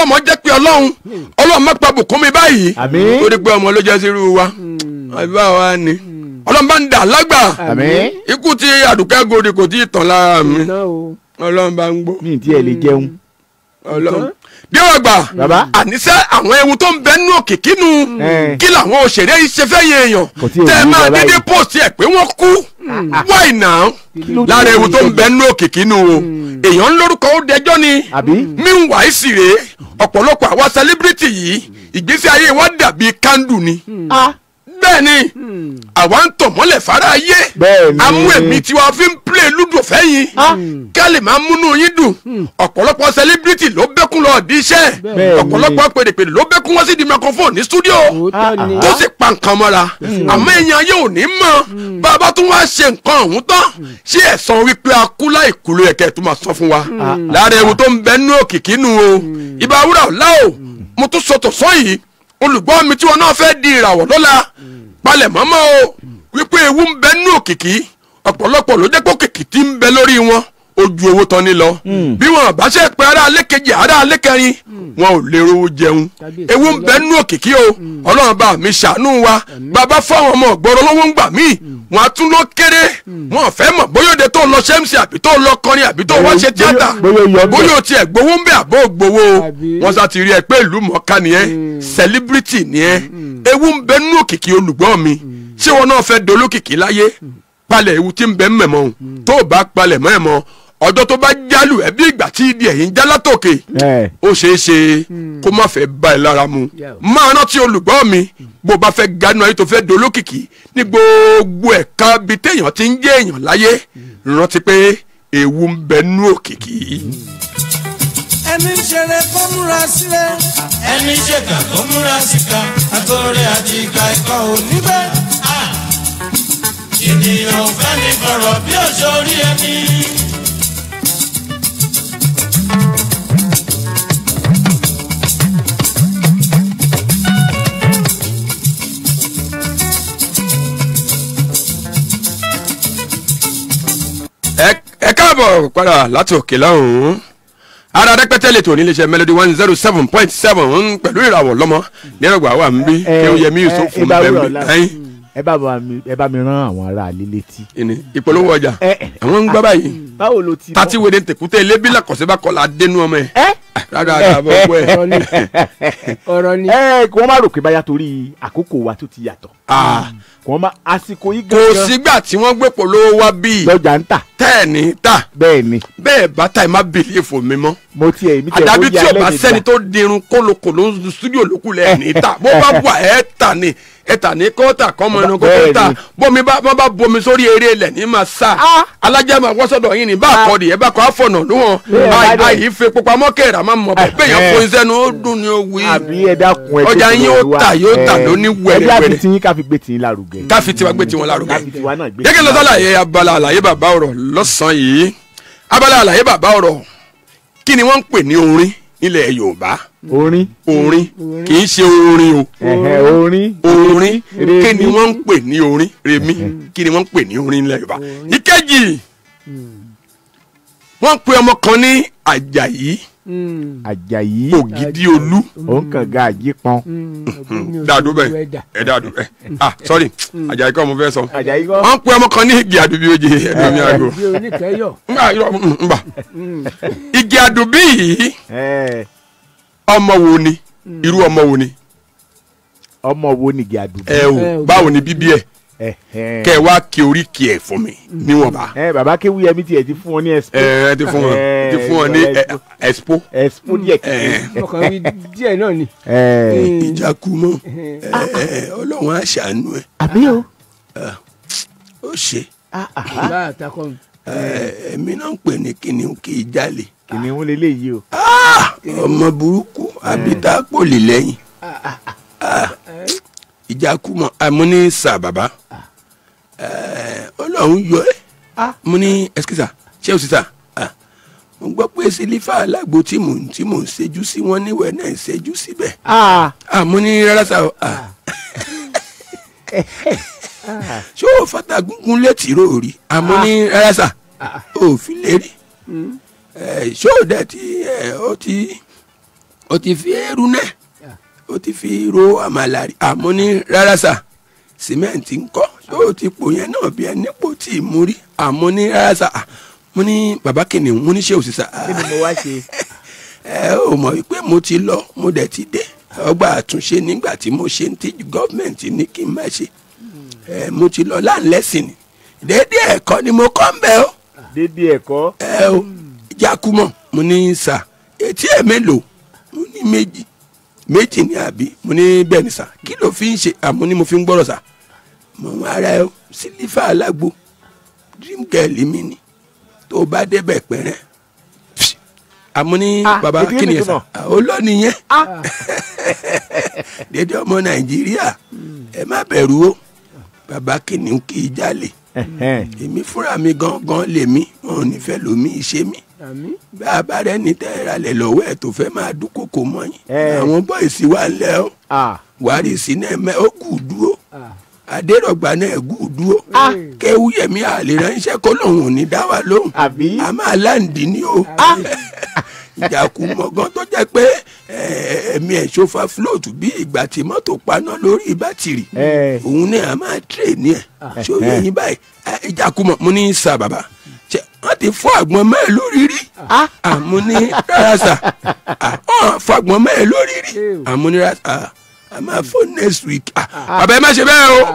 pé ọlọ́run ọlọ́run má pa bùkún mi báyìí Àmín. torí pé ọmọ ló jẹ́ sí irú wa àbí báwa ni ọlọ́run bá ń dà lágbà àmín ikú tí àdùkẹ́ gòdì kò tí ì tàn lára mi iná o ọlọ́run bá ń gbó mi ì tiẹ̀ lè jẹun ọlọ́run díwọ̀n gbà Bàbá. àníṣe àwọn ewu tó ń bẹ nínú òkìkí nu Eh. kí làwọn òṣèré yìí ṣe fẹ́ yẹ èèyàn Kò tí ì tẹ́ ẹ wú máa bàbá dédé yìí. post ẹ̀ pé wọ́n kú wáì náà ló lára dé ewu tó ń ìṣẹ̀lẹ̀? bẹ nínú òkìkí nu o èèyàn ń lórúkọ ó dẹjọ́ ni àbí meanwhile sì rèé ọ̀pọ̀lọpọ̀ àwa celebrity yìí ìgbésí ayé wa dàbí kándù ni ah bẹ́ẹ̀ ni àwa ń tọ̀ mọ́lẹ̀ fara ayé Bẹ́ẹ̀ ni. amú èmi tí wàá fi ń play ludo fẹ́yìn ká lè máa múnú yín dùn ọ̀pọ̀lọpọ̀ celebrity ló bẹ́kún lọ di iṣẹ́ Bẹ́ẹ̀ ni. ọ̀pọ̀lọpọ̀ pèdèpèdè ló bẹ́kún wọ́n sí di microphone ní studio òótọ́ ni tó sì pa nǹkan mọ́ra àmọ́ èèyàn ayé ò ní mọ̀ bàbá tún wá ṣe nǹkan ọ̀hún tán ṣé ẹ̀sán wípé a kú láì kú ló yẹ kẹ́ ẹ tún máa sọ fún wa lára ewu tó ń bẹ nínú òkìkí nu o ìbá wúrà ọ̀la o mo tún sọ tọ̀sán yìí olùgbọ́ mi tí wọn náà fẹ́ di ìràwọ̀ lọ́la palẹ̀ mọ́mọ́ o wípé ewu ń bẹ nínú òkìkí ọ̀pọ̀lọpọ̀ ló jẹ́ pé òkìkí tí ń bẹ lórí wọn ojú owó tán ní lọ bí wọn bá ṣe pé ará alẹ́ kejì ará alẹ́ kẹrin wọn ò lè rówó jẹun Kábíyèsí ewu ń bẹ nínú òkìkí o ọlọ́run bá mi ṣàánú wa bàbá fáwọn ọmọ ọ̀gbọ́rọ̀ lọ́wọ́ ń gbà mí wọn á tún lọ kéré wọn ò fẹ́ mọ̀ bóyá òde tó lọ ṣẹ́mùsì àbí tó lọ kọrin àbí tó wá ṣe Bóyá- tíátà bóyá ó yọ ń bẹ̀. bóyá o tiẹ̀ gbowó ń bẹ̀ àbó gbowó o Àbí? wọn sá ti rí ẹ pé ìlú mọ̀ọ́ká ni ẹ celebrity ni ẹ ewu ń bẹ nínú òkìkí olùgbọ́ mi ṣé wọn náà fẹ́ dolókìkí láyé palẹ̀ ewu tí ń bẹ ń mẹ̀mọ́ o tó o bá palẹ̀ mọ́ ẹ̀ mọ́ ọjọ́ tó bá jálù ẹ bí ìgbà tí ìdí ẹ̀yìn já látòkè ẹ ó ṣeé ṣe kó má fẹ́ bá ẹ lára mu Yeah. máa rántí olùgbọ́ mi bó bá fẹ́ ganu ayé tó fẹ́ dolókìkí ní gbogbo ẹ̀ka bíi téèyàn ti ń jẹ́ èèyàn láyé rántí pé ewu ń bẹ nínú òkìkí. ẹni ń ṣeré kó múra sílẹ̀. ẹni ṣèkà tó múra síka àtọ̀rẹ́ àti ìka ẹ̀kọ́ ò níbẹ̀. ènìyàn ò fẹ́ ní kọ̀rọ̀ bí òṣòrí ẹni. ẹ ẹ káàbọ̀ padà láti òkè lọ́hùn-ún ara rẹpẹtẹ lè tò níléeṣẹ́ melody one zero seven point seven pẹ̀lú ìràwọ̀ lọ́mọ nírọ̀gbà wà ń bí kí ó yẹ mí yusuf fún bá bẹ́ẹ̀ wúrọ̀ bí ọ̀la. ẹyin ẹ bá bá mi ẹ bá mi rán àwọn ará ilé létí. ìní ìpolówó ọjà ẹ ẹ àwọn ń gbọ́ báyìí báwo ló ti. tati wele tẹkutẹ elébi làkọsẹ bá kọlà dénú ọmọ ẹ ẹ rárá àbọ̀ ọ̀pọ̀ ẹ ọ̀rọ̀ ni ọ̀rọ̀ ni ẹ kí wọ́n má rò pé báyà torí àkókò wa tó ti yàtọ̀. Ah, kí wọ́n má àsìkò yìí kò gangan sígbà tí wọ́n gbé polówó wá bíi lọ́jà ń tà tẹ́ẹ̀ni ta bẹ́ẹ̀ ni bẹ́ẹ̀ bá ta ẹ̀ má bìlífò mi mọ́ mo tiẹ̀ mi tiẹ̀ àdàbí bóyá tí o bá alẹ́ sẹ́ni nígbà. tó dirun kólokòló ń studio lókùlẹ̀ ẹ̀ ní ta bó bá wà ẹ̀ ta ni ẹ̀ ta ní kọ́ta kọ́mọ inú kó Bẹ́ẹ̀ tó ta ni. bómi bá bá bomi sórí eré ilẹ̀ ní ma sa alájà máa wọ́sọ̀dọ̀ yín ni bá a kọ́ di ẹ̀ bá kọ́ àfọ̀nà lóhùn Bẹ́ẹ̀ bá dẹ̀. àyè ìfẹ́ pupamọ́ kẹ̀rà máa mọ̀ bẹ́ẹ̀ bẹ́ẹ̀ yẹn Ẹ̀hẹ́. fún sẹ́nu ó dùn ní owó àbí ẹ dákun ẹ Ọjà tó yín ti yóò wá. tà, yóò tà Ẹ, lóní ẹ bí wẹ̀rẹ̀wẹ̀rẹ̀. àfi tiyín ká fi gbé tiyín lárugẹ. káfi tiwa gbé tiwọn lárugẹ káfi tiwa náà gbé gẹ́gẹ́ tiyín lọ́sọ̀ àlàyé abala àlàyé bàbá ọ̀rọ̀ lọ́sàn-án yìí abala àlàyé bàbá ọ̀rọ̀ kí ni wọ́n ń pè ní orin nílẹ̀ yorùbá orin orin kì í ṣe orin o ẹ̀hẹ̀, orin orin Remi. kí ni wọ́n ń pè ní orin remi kí ni wọ́n ń pè ní orin nílẹ̀ yorùbá ìkejì wọ́n pe ọmọ kan ní àjàyí àjàyí ògidì olú òun kàn ga àjípọn dàdú bẹ́ẹ̀ ẹ dàdú bẹ́ẹ̀ ah sorry àjàyí kọ́ mo fẹ́ sọ àjàyí kọ́ wọ́n pe ọmọ kan ní igi àdúbí oje ẹ̀dùn mi àgọ́ bí oníkẹ́yọ̀ nba irọ́ mm, nba igi àdùbí yìí ẹ̀, ọmọ wo ni irú ọmọ wo ni ọmọ wo nìgì àdùbí. ẹ o ẹ o. báwo ni bíbí ẹ Ẹ̀hẹ̀. kẹ wá kí oríkì ẹ fún mi níwọ̀nba ẹ bàbá kéwúyẹmí tiẹ̀ ti fún wọn ní expo. ẹ ẹ ti fún wọn ti fún wọn ní ẹ, expo expo díẹ̀ ẹ. kékeré. ọkàn mi díẹ̀ náà ni ẹ ìjákumọ Ọlọ́run àṣàánú ẹ àbí o. ó ṣe bá àtakọ mi ẹmí náà ń pè ní kìnìún kì í jalè kìnìún lélẹ́yìí o. ọmọ burúkú àbí tá a pò lè lẹ́yìn ìjákumọ àmọ́ ní sà bàbá Ọlọ́run yọ ẹ mo ní ẹsikísà ṣé o sì sà mo gbọ́ pé sílífà alágbo tí mò ń tí mò ń ṣẹ́jú sí wọn níwẹ̀ náà ń ṣẹ́jú síbẹ̀ Ah, àmọ́ ní rárá sà o ah. ṣé o fata gungun létí rò rí àmọ́ ní rárá sà o fi lè rí Eh, ṣé o dẹ̀ ti ẹ, ó ti ó ti fi eérú náà ó ti fi ro àmàlà rí àmọ́ ní rárá sà sìmẹ́ǹtì ń kọ́ ó ti pò yẹn náà bí ẹni pò tí ì mú rí àmọ́ ní rárá sà Ah, mo ní bàbá kìnìún mo ní ṣé òsì sà kí ni mo wá ṣe. ẹ ò mọ̀ wípé mo ti lọ mo dẹ̀ ti dé ọgbà àtúnṣe nígbà tí mo ṣe ń tí gọ́ọ̀mẹ̀ntì ní kí n má ṣe ẹ mo ti lọ láǹlẹ́sìn ni déédéé ẹ̀kọ́ ni mo kọ́ ń bẹ́ ọ́ dédé ẹ̀kọ́. ẹ o jákúmọ̀ mo ní sà etí ẹ̀ mélòó mo ní méjì méjì ní àbí mo ní bẹ́ẹ̀ ni sà kí ló fi ń ṣe àmọ́ ni mo fi ń gbọ́rọ̀ sà mo ń ara ẹ o sílífà alágbo dream girl mi ni tó o bá débẹ̀ pẹ́rẹ́ àmọ́ ní Ah, baba èdè kí ni ẹ nìkan sà olóòní yẹn dédé ọmọ nàìjíríà ẹ má bẹ̀rù o baba kí ni kì í jalè Ẹ̀hẹ́n. èmi fúnra mi gangan lèmi wọn ò ní fẹ́ lómi ìṣe mi àmín bá a bá rẹ ní tẹ́ra lẹ̀ lọ́wọ́ ẹ̀ tó fẹ́ máa dúnkòkò mọ́ yín Ẹ. àwọn bọ́ìsì wà lẹ́ ọ́ Ah, wàrí sí náà mẹ́ ó kù dúró Ah. adérọ̀gbà náà kù dúró kéwúyẹ̀mí àlè ránṣẹ́ kó lòun ò ní dá wa lóhùn àbí. a máa láǹdì ní o ìjàkú mọ̀gán tó jẹ́ pé eh, ẹ̀mí ẹ̀ ṣòfà float bí ìgbà tí mọ́tò paná lórí bátìrì Ẹ. òun náà a máa tírè ní ẹ̀ ṣó yẹ yín báyìí Eh, ìjàkú mọ̀ mo ní sà bàbá ṣe wọ́n ti fọ́ àgbọn mẹ́ẹ̀ lórí rí àmú ní rárá sà Ah, wọ́n fọ́ àgbọn mẹ́ẹ̀ lórí rí àmú ní rárá sà Ah, a máa fọ́ next week Ah, bàbá ẹ má ṣe bẹ́ẹ̀ o.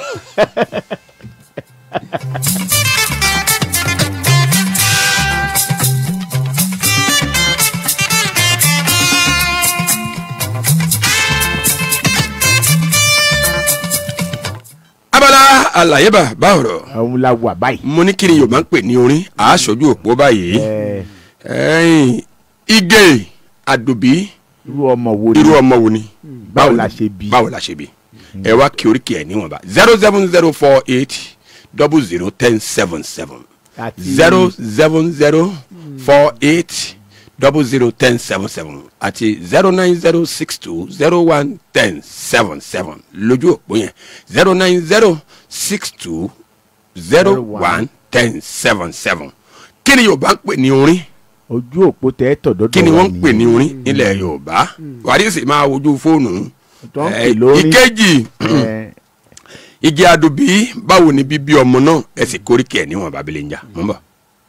abala àlàyé bàbá ọ̀rọ̀ àwọn la wà báyìí. mo ní kí ni yorùbá ń pè ní orin àásọjú òpó báyìí Ẹ, ẹ̀yìn igé àdùbí irú ọmọ wo ni. irú ọmọ wo ni báwo la ṣe bí. báwo la ṣe bí ẹ wá kí oríkì ẹ níwọ̀nba zero seven zero four eight double zero ten seven seven Àti- zero seven zero four eight double zero ten seven seven àti zero nine zero six two zero one ten seven seven lójú òpó yẹn zero nine zero six two zero one ten seven seven kí ni yorùbá ń pè ní orin ojú òpó tẹ ẹ tọ̀dọ̀ kí ni wọ́n ń pè ní orin nílẹ̀ yorùbá wàdísì máa wojú fóònù tó ń Eh, pè lórí. ìkejì Ẹ, igi adubi báwo ni bíbí ọmọ náà ẹ sì kórìkì ẹ níwọ̀n babilẹ̀ ń jà mọ́ bọ̀.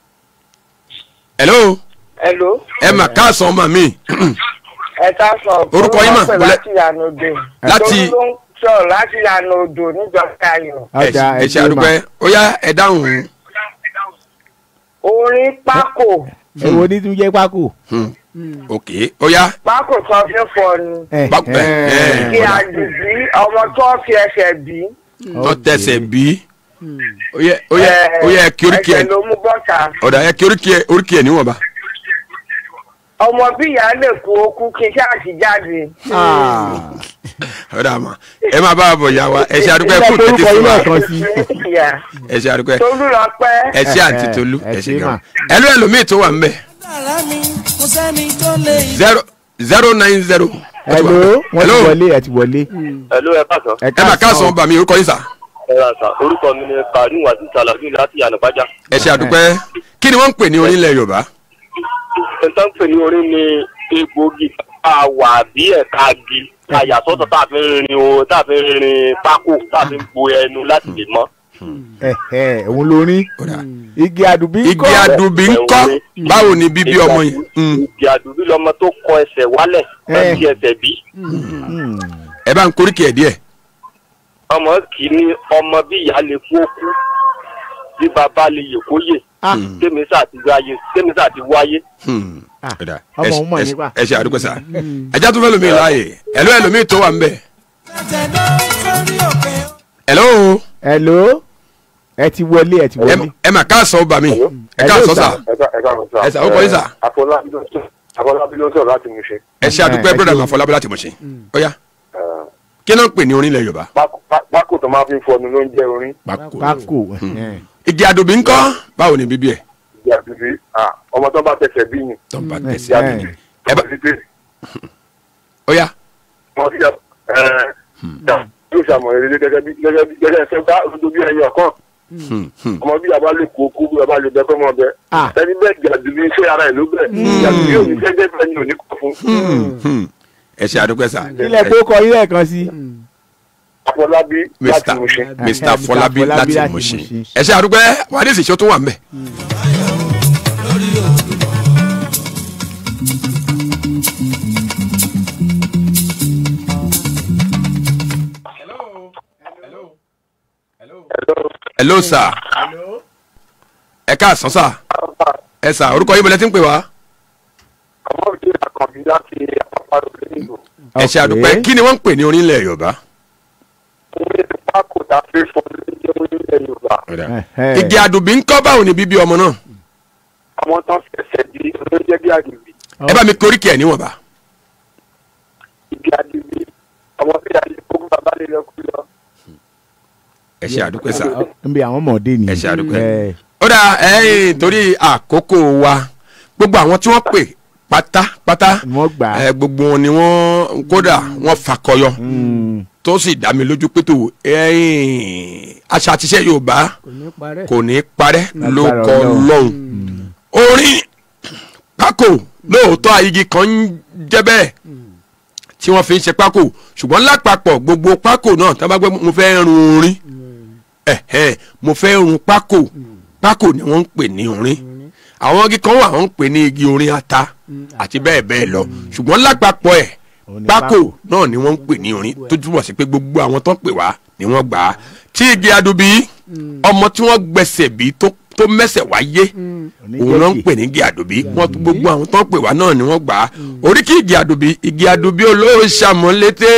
hello Hello. ẹ mà káàsán ọmọ mi ẹ ká sọ. Orúkọ yín mà, Olúwa pè wọlé. láti ìyànà odò. Láti- Tolú ló ń sọ̀rọ̀ láti ìyànà odò níjọba ayọ̀. ọjà ẹ ṣe ẹgbẹ́ àdúpẹ́ ó yá ẹ dáhùn Orin pákó. ẹ wo ní tún jẹ́ pákó. Hmm. ok ó yá Pákó tó fi ń fọ ni. Ẹ, Bá- ẹ, ẹ. Kí àdùbí ọmọ tó fi ẹsẹ̀ bí. tó tẹsẹ̀ bí ó yẹ ó yẹ ó yẹ ẹ kí oríkì ẹ Ẹsẹ̀ ló mú bọ́ta. ọ̀dà ẹ kí oríkì ẹ oríkì ẹ níwọ̀nba. Ọmọ bí ìyá lè kú okú kí ṣáàṣì jáde. Ah, ọ̀dà mà ẹ máa bá a bọ̀ yá wa ẹ ṣe àdúpẹ́ Ilé fún tètè orúkọ fún yín wa náà kan sí. Ìyá. ẹ ṣe àdúpẹ́ Tolú lọ pẹ́. ẹ ṣe àǹtí ẹ, tolú ẹ ẹ ṣe ṣe gan mà. ẹ ló ẹlòmíì tó wà ń bẹ̀ dára mi kò sẹ́ni tó lè zero zero nine zero. hello wọ́n ti Hello. wọlé ẹ ti wọlé. Hello, ẹ káàsán. ẹ ẹ máa káàsán bá mi orúkọ yín sà. ẹ ra sà orúkọ mi ni karim wasi salafin láti yànnàpájà. ẹ ṣe àdúpẹ́ kí ni wọ́n ń pè ní orílẹ̀ yorùbá. nǹkan ń pè ní orin ní egbòogi àwà bí ẹ̀ka agi àyàsọ́tọ̀ tá a fi ń rin o tá a fi ń rin pákó tá a fi ń bo ẹnu láti lè mọ́. ẹ ẹ òun lórí Ọ̀dà. igi àdùbí igi kọ́. adubi ń kọ́ báwo ni bíbí ọmọ yẹn. Mm. ìgbì àdúgbò lọmọ tó kọ ẹsẹ̀ wálẹ̀ Eh. láti ẹsẹ̀ bí. Hmm. ẹ bá ń koríkì ẹ̀ díẹ̀. ọmọ kì í ní ọmọ bí ìyá lè kú òkú bí bàbá lè yè kó yè Ah. tèmi sáà ti wáyé tèmi sáà ti wáyé. Hmm. Ah, Ọ̀dà. ọmọ Ẹ ṣe- òun mọ̀ ẹ ṣe- nípa. ẹ ṣe àdúgbò sà. ẹja tó fẹ́ lómi láàyè ẹ̀ló ẹlòmíì tó wà ń bẹ̀. tẹ̀dọ̀ sórí òkè. ẹ̀ló hello ẹ ti wọlé ẹ ti ẹ wọlé. ẹ mà káàsán bá mi ẹ Hello, káàsán sir. sà ẹ ká ẹ ká Ẹ sà, ó kọ yín sà. àfọlábí ló ń sọ̀rọ̀ láti mú ṣe. ẹ ṣe àdúpẹ́ ẹ broda ṣe- máa fọlá bọ́lá tìmọ̀ ṣe. ó yá kí náà ń pè ní orílẹ̀ yorùbá. pákó tó máa fi ń fọnu ló ń jẹ́ orin. pákó. ẹ. igi adubi ń kọ́ báwo ni bíbí ẹ̀. ìyá bíbí ọmọ tó bá tẹsẹ̀ bí yìn. tó ń bá Mm. tẹ̀sí ìyá Eh. bíbí Ẹ bá- ọmọ títí ó yá wọn ti yà yóò ṣàmọ̀ èrè gẹ́gẹ́ bí gẹ́gẹ́ bí gẹ́gẹ́ ṣe bá ojú bí ẹyọ kan ọmọ bí yàrá lè kó kú bí yàrá lè bẹ fọmọ bẹ Ah. ẹni bẹ́ẹ̀ jàdùbí iṣẹ́ ara ẹ̀ ló bẹ̀ jàdùbí òní jẹ́jẹ́ bẹ́ẹ̀ ni òní kọ̀ fún ẹ ṣe àdúpẹ́ sà ilẹ̀ tó kọ ilé kan sí. Afọlábí láti mr Mùṣín. mr Mr. fọlábí Fọlábí láti láti Mùṣín Mùṣín. ẹ ṣe àdúpẹ́ wàdí ìṣèṣọ́ tó wà ń bẹ̀. hello sir ẹ káàsán sà ẹ sà orúkọ yín bọ̀lẹ́ tí ń pè wá ọmọ òde àkànbí láti àpapọ̀ òde nìlú ẹ ṣe àdúpẹ́ kí ni wọ́n ń pè ní orílẹ̀ yorùbá. òun ní pákó tá a fi fún ní jẹ́ orílẹ̀ Yorùbá igi àdùbí ń kọ́ báwo ni bíbí ọmọ náà àwọn tán fẹsẹ̀ di olóúnjẹ bí àdìbí ẹ bá mi koríkì ẹ̀ níwọ̀nba. ibi àdìbí ọmọ bí àdìbí kó bàbá lè lọ kú lọ. ẹ ṣe àdúpẹ́ sà n bẹ àwọn ọmọdé ni. ẹ ṣe àdúpẹ́. ẹ ó dà ẹyìn torí àkókò wa gbogbo àwọn tí wọ́n pè pátápátá wọ́n gbà á. ẹ, gbogbo wọn ni wọ́n kódà wọ́n fakọyọ tó sì dá mi lójú pé tó ẹyìn àṣà àtiṣe yorùbá kò ní parẹ́. kò ní parẹ́ ló Lágbára kọ Ọlọ́run. lọ́hùn orin pákó lóòótọ́ igi kan ń jẹ́ bẹ́ẹ̀ tí wọ́n fi ń ṣe pákó ṣùgbọ́n lápapọ̀ gbogbo pákó náà tí wọ́n bá gbé mo fẹ́ run orin ẹ̀hẹ́ mo fẹ́ run pákó pákó ni wọ́n ń pè ní orin àwọn igi kan wà wọ́n ń pè ní igi orin ata àti bẹ́ẹ̀ bẹ́ẹ̀ lọ ṣùgbọ́n lápapọ̀ ẹ̀ Òun ni pákó pákó. náà ni wọ́n ń pè ní orin tó túbọ̀ sí pé gbogbo àwọn tó ń pè wá ni wọ́n gbà á tí igi adubi ọmọ tí wọ́n gbẹ̀sẹ̀ bí tó tó mẹ́sẹ̀ wáyé òun náà ń pè ní igi àdùbí wọn gbogbo àwọn tó ń pè wá náà ni wọ́n gbà á oríkì igi àdùbí igi àdùbí olówó sàmúlété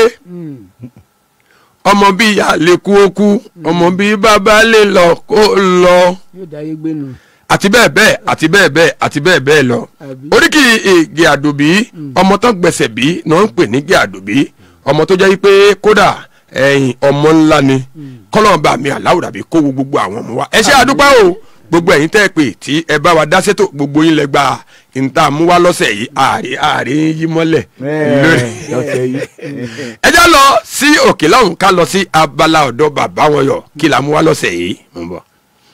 ọmọ bí ìyá lè kú ó kú ọmọ bí bàbá lè lọ kó lọ yóò dáyé gbénu. àti bẹ́ẹ̀ bẹ́ẹ̀ àti bẹ́ẹ̀ bẹ́ẹ̀ àti bẹ́ẹ̀ bẹ́ẹ̀ lọ Àbí? oríkì igi àdùbí ọmọ tó gbẹ̀sẹ̀ bí náà ń pè ní igi àdùbí ọmọ tó jẹ́ wípé kódà ẹ̀yìn ọmọ ńlá ni kọ́lọ́ọ̀bà mi aláwùrà bí kó wo gbogbo àwọn ọmọ wa ẹ ṣe àdúpẹ́ o gbogbo ẹ̀yin tẹ́ ẹ pè tí ẹ bá wa dá sétò gbogbo yín lẹ gba níta mú wá lọ́sẹ̀ yìí ààrẹ ààrẹ yí mọ́lẹ̀ lórí ẹ lọ́sẹ̀ yìí. ẹ já lọ sí òkè lọ́hùn ká lọ sí abala ọ̀dọ́ bàbá wọn yọ kí la mú wá lọ́sẹ̀ yìí mo ń bọ̀.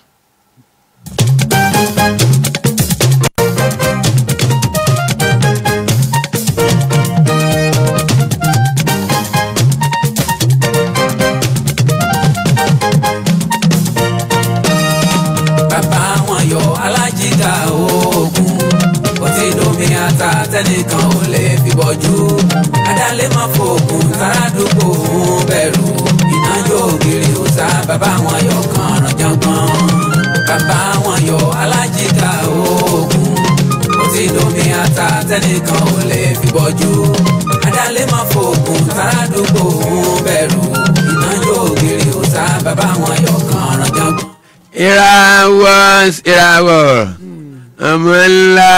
bàbá wọn yọ alájìká oògùn ọtí domi ata tẹnìkan ò lè fi bọ́jú adálé má fòògùn tàràdúgbò ń bẹ̀rù iná yóò gírí òòsà bàbá wọn yọ kànràn jọgbọ́n bàbá wọn yọ alájìká oògùn ọtí domi ata tẹnìkan ò lè fi bọ́jú adálé má fòògùn tàràdúgbò ń bẹ̀rù iná yóò gírí òòsà bàbá wọn yọ kànràn jọgbọ́n. ìràwọ̀ ìràwọ̀ ọmọ ńlá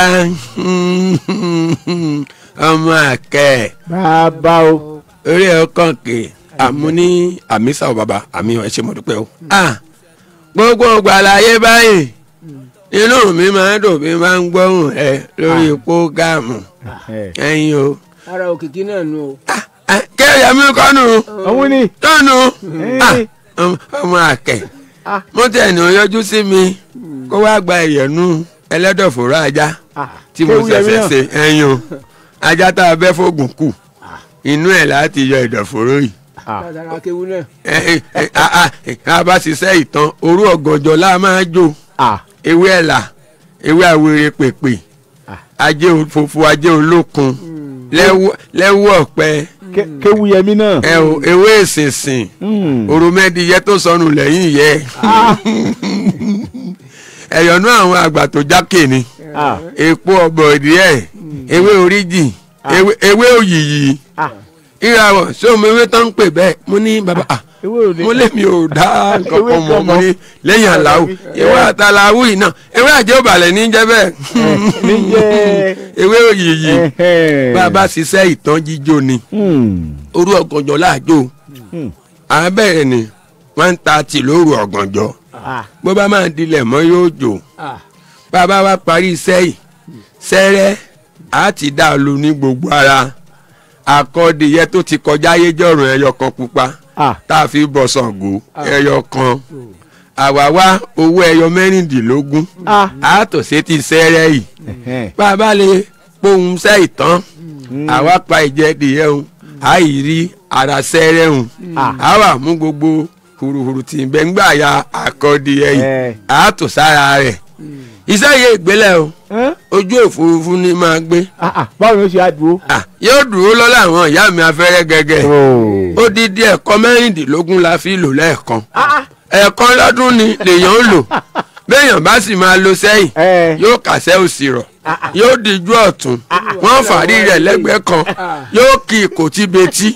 ọmọ àkẹ́ bàbá o. orí ọkàn kè àmúní àmísà ò bàbá àmì ẹ ṣe mo dúpẹ́ o. Ah, gbogbo gbàlàyé báyìí inú mi máa ń dùn bí máa ń gbóhùn ẹ lórí pógámù ẹ. ẹyin o. ara òkìkí náà nù o. kéèyàn mi kọ́nu òun ni. tọ́nu Eh. ọmọ àkẹ́ mo tẹ̀ ní o yọjú sí mi kó wá gba ìyẹ̀nù ẹlẹ́dọ̀fóró ajá tí mo Kéwú yẹmí ṣẹ̀ṣẹ̀ náà. ṣe ẹyin o ajá tá a bẹ́ fóògùn kù inú ẹ̀ láti yọ ìdọ̀fóró yìí látara kéwu náà. ẹ ẹ ẹ a a a bá ṣiṣẹ́ ìtàn òru ọ̀gànjọ́ la máa jó ewé ẹ̀là ewé àwèrè pèpè ajé òfófó ajé olókun lẹ́wọ́ lẹ́wọ́ ọ̀pẹ kéwu yẹmí náà. ẹ o ewé ìsinsìn òròmẹ́dìyẹ tó sọnù lẹ́yìn yẹ ẹ̀yọ̀nú àwọn àgbà tó jákè ni epo ọ̀bọ̀ díẹ̀ ewé oríjì ewé ewé òyìyì ìràwọ̀ sómi ewé tó ń pè bẹ́ẹ̀ mo ní bàbá ah mo lé mi ò dá nǹkan kan mọ̀ mo ní lẹ́yìn àlàó ewé àtàlàwù yìí náà ewé àjẹ́ òbàlẹ̀ ní jẹ́ bẹ́ẹ̀ ewé òyìyì bàbá ṣiṣẹ́ ìtàn jíjó ni òru ọ̀gànjọ́ láàjò àbẹ̀rẹ̀ ni one thirty lóru ọ̀gànjọ́ bó bá máa dilẹ̀ mọ́ yóò jò bàbá wa parí iṣẹ́ yìí sẹ́rẹ́ á ti dá a lu ní gbogbo ara akọ́dìyẹ tó ti kọjá ayéjọ́rùn ẹyọ kan pupa tá a fi bọ̀ Ṣàngó ẹyọ kan àwa wá owó ẹyọ mẹ́rìndínlógún a tò ṣe ti sẹ́rẹ́ yìí bá a bá lè pohùn sẹ́ ìtàn àwa pa ìjẹ́dìyẹ òun a yìí rí ara sẹ́rẹ́ òun a wà mú gbogbo hùrùhùrù tí ń bẹ ń gbà ya àkọ́dìyẹ yìí a tò sára rẹ̀ iṣẹ́ yìí ìgbélẹ̀ o ojú òfurufú ni máa gbé báwo ni ó ṣe á dúró. yóò dúró lọ́la àwọn ìyá mi afẹ́rẹ́ gẹ́gẹ́ odidi ẹ̀kọ́ mẹ́rìndínlógún la fi lò lẹ́ẹ̀kan ẹ̀ẹ̀kan lọ́dún ni lèèyàn ń lò béèyàn bá sì máa lo sẹ́yìn yóò kàṣẹ́ òsì rọ̀ yóò dijú ọ̀tún wọ́n fàárí rẹ̀ lẹ́gbẹ̀ẹ́ kan yóò kí ìkòtí betí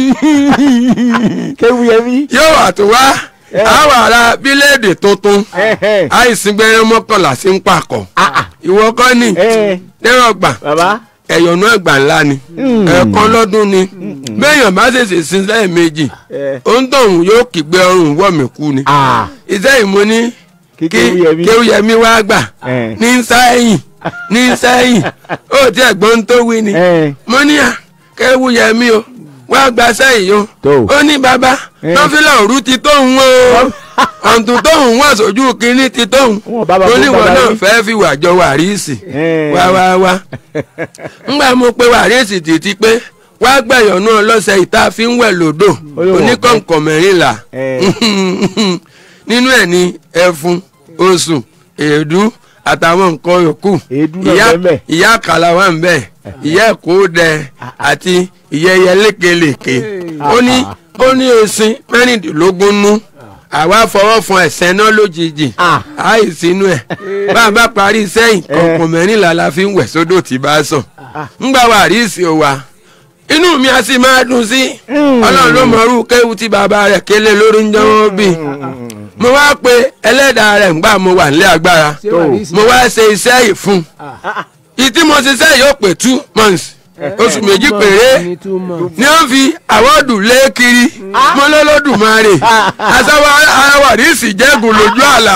kéwúyẹmí. yóò wà tó wá àwọn ará bíléèdì tuntun àìsí gbẹrẹ mọ́kànlá sí ń pàkọ́ ìwọ kọ́ ni dẹ́rọ̀gbà ẹ̀yọ̀nù ẹ̀gbà ńlá ni ẹ̀ẹ̀kan lọ́dún ni béèyàn bá ṣèṣe sin lẹ́ẹ̀mejì òǹtọ̀hún yóò kígbe ọrùn wọ̀ mí kú ni iṣẹ́ ìmú ní kí kéwúyẹmí wá gbà ní sẹ́yìn ní sẹ́yìn ó ti ẹ̀gbọ́n tó wí ni mo ní à kéwúyẹmí o wá gba sẹ́yìn o ó ní bàbá nọ́fílà òru ti tóun o ọ̀ǹtún tóun wà sójú kínní ti tóun oníwọ̀n náà fẹ́ fi wà jọ wàríìsì wá wá wá ńgbà mo pe wàríìsì títí pé wá gbẹ̀yọ̀nù ọlọ́sẹ̀ ìta fi ń wẹ̀ lódò oníkọ̀ǹkọ̀ mẹ́rìnlá nínú ẹ̀ ní ẹfun oṣù èédú àtàwọn nǹkan yòókù ìyá àkàlà wà ń bẹ̀ ìyá ẹ̀kọ́ dẹ àti ìyẹyẹ lékelèké ó ní ó ní esin mẹ́rìndínlógún nú àwa fọwọ́ fún ẹ̀sẹ̀ náà lójijì àìsínú ẹ̀ bá a bá parí sẹ́yìn kọ̀ọ̀kan mẹ́rìnlá la fi ń wẹ̀ sódò tí bá sàn ńgbà wà rí ìsìn òwà inú mi a sì máa dùn sí ọlọ́run ló mọ̀ọ́rù kéwu tí bàbá rẹ̀ kélé lórí ń jẹ́wọ́ bí mo wá pe ẹlẹ́dàá rẹ̀ ńgbà mo wà nílé agbára mo wá ṣe iṣẹ́ yìí fún ìtí mo ṣiṣẹ́ yìí ó pé two months oṣù méjì péré ni wọ́n fi àwọ́dù lé kiri mọ́lọ́lọ́dùmarè asáwọ́ àwàdìsí jẹ́gùn lójú àlà.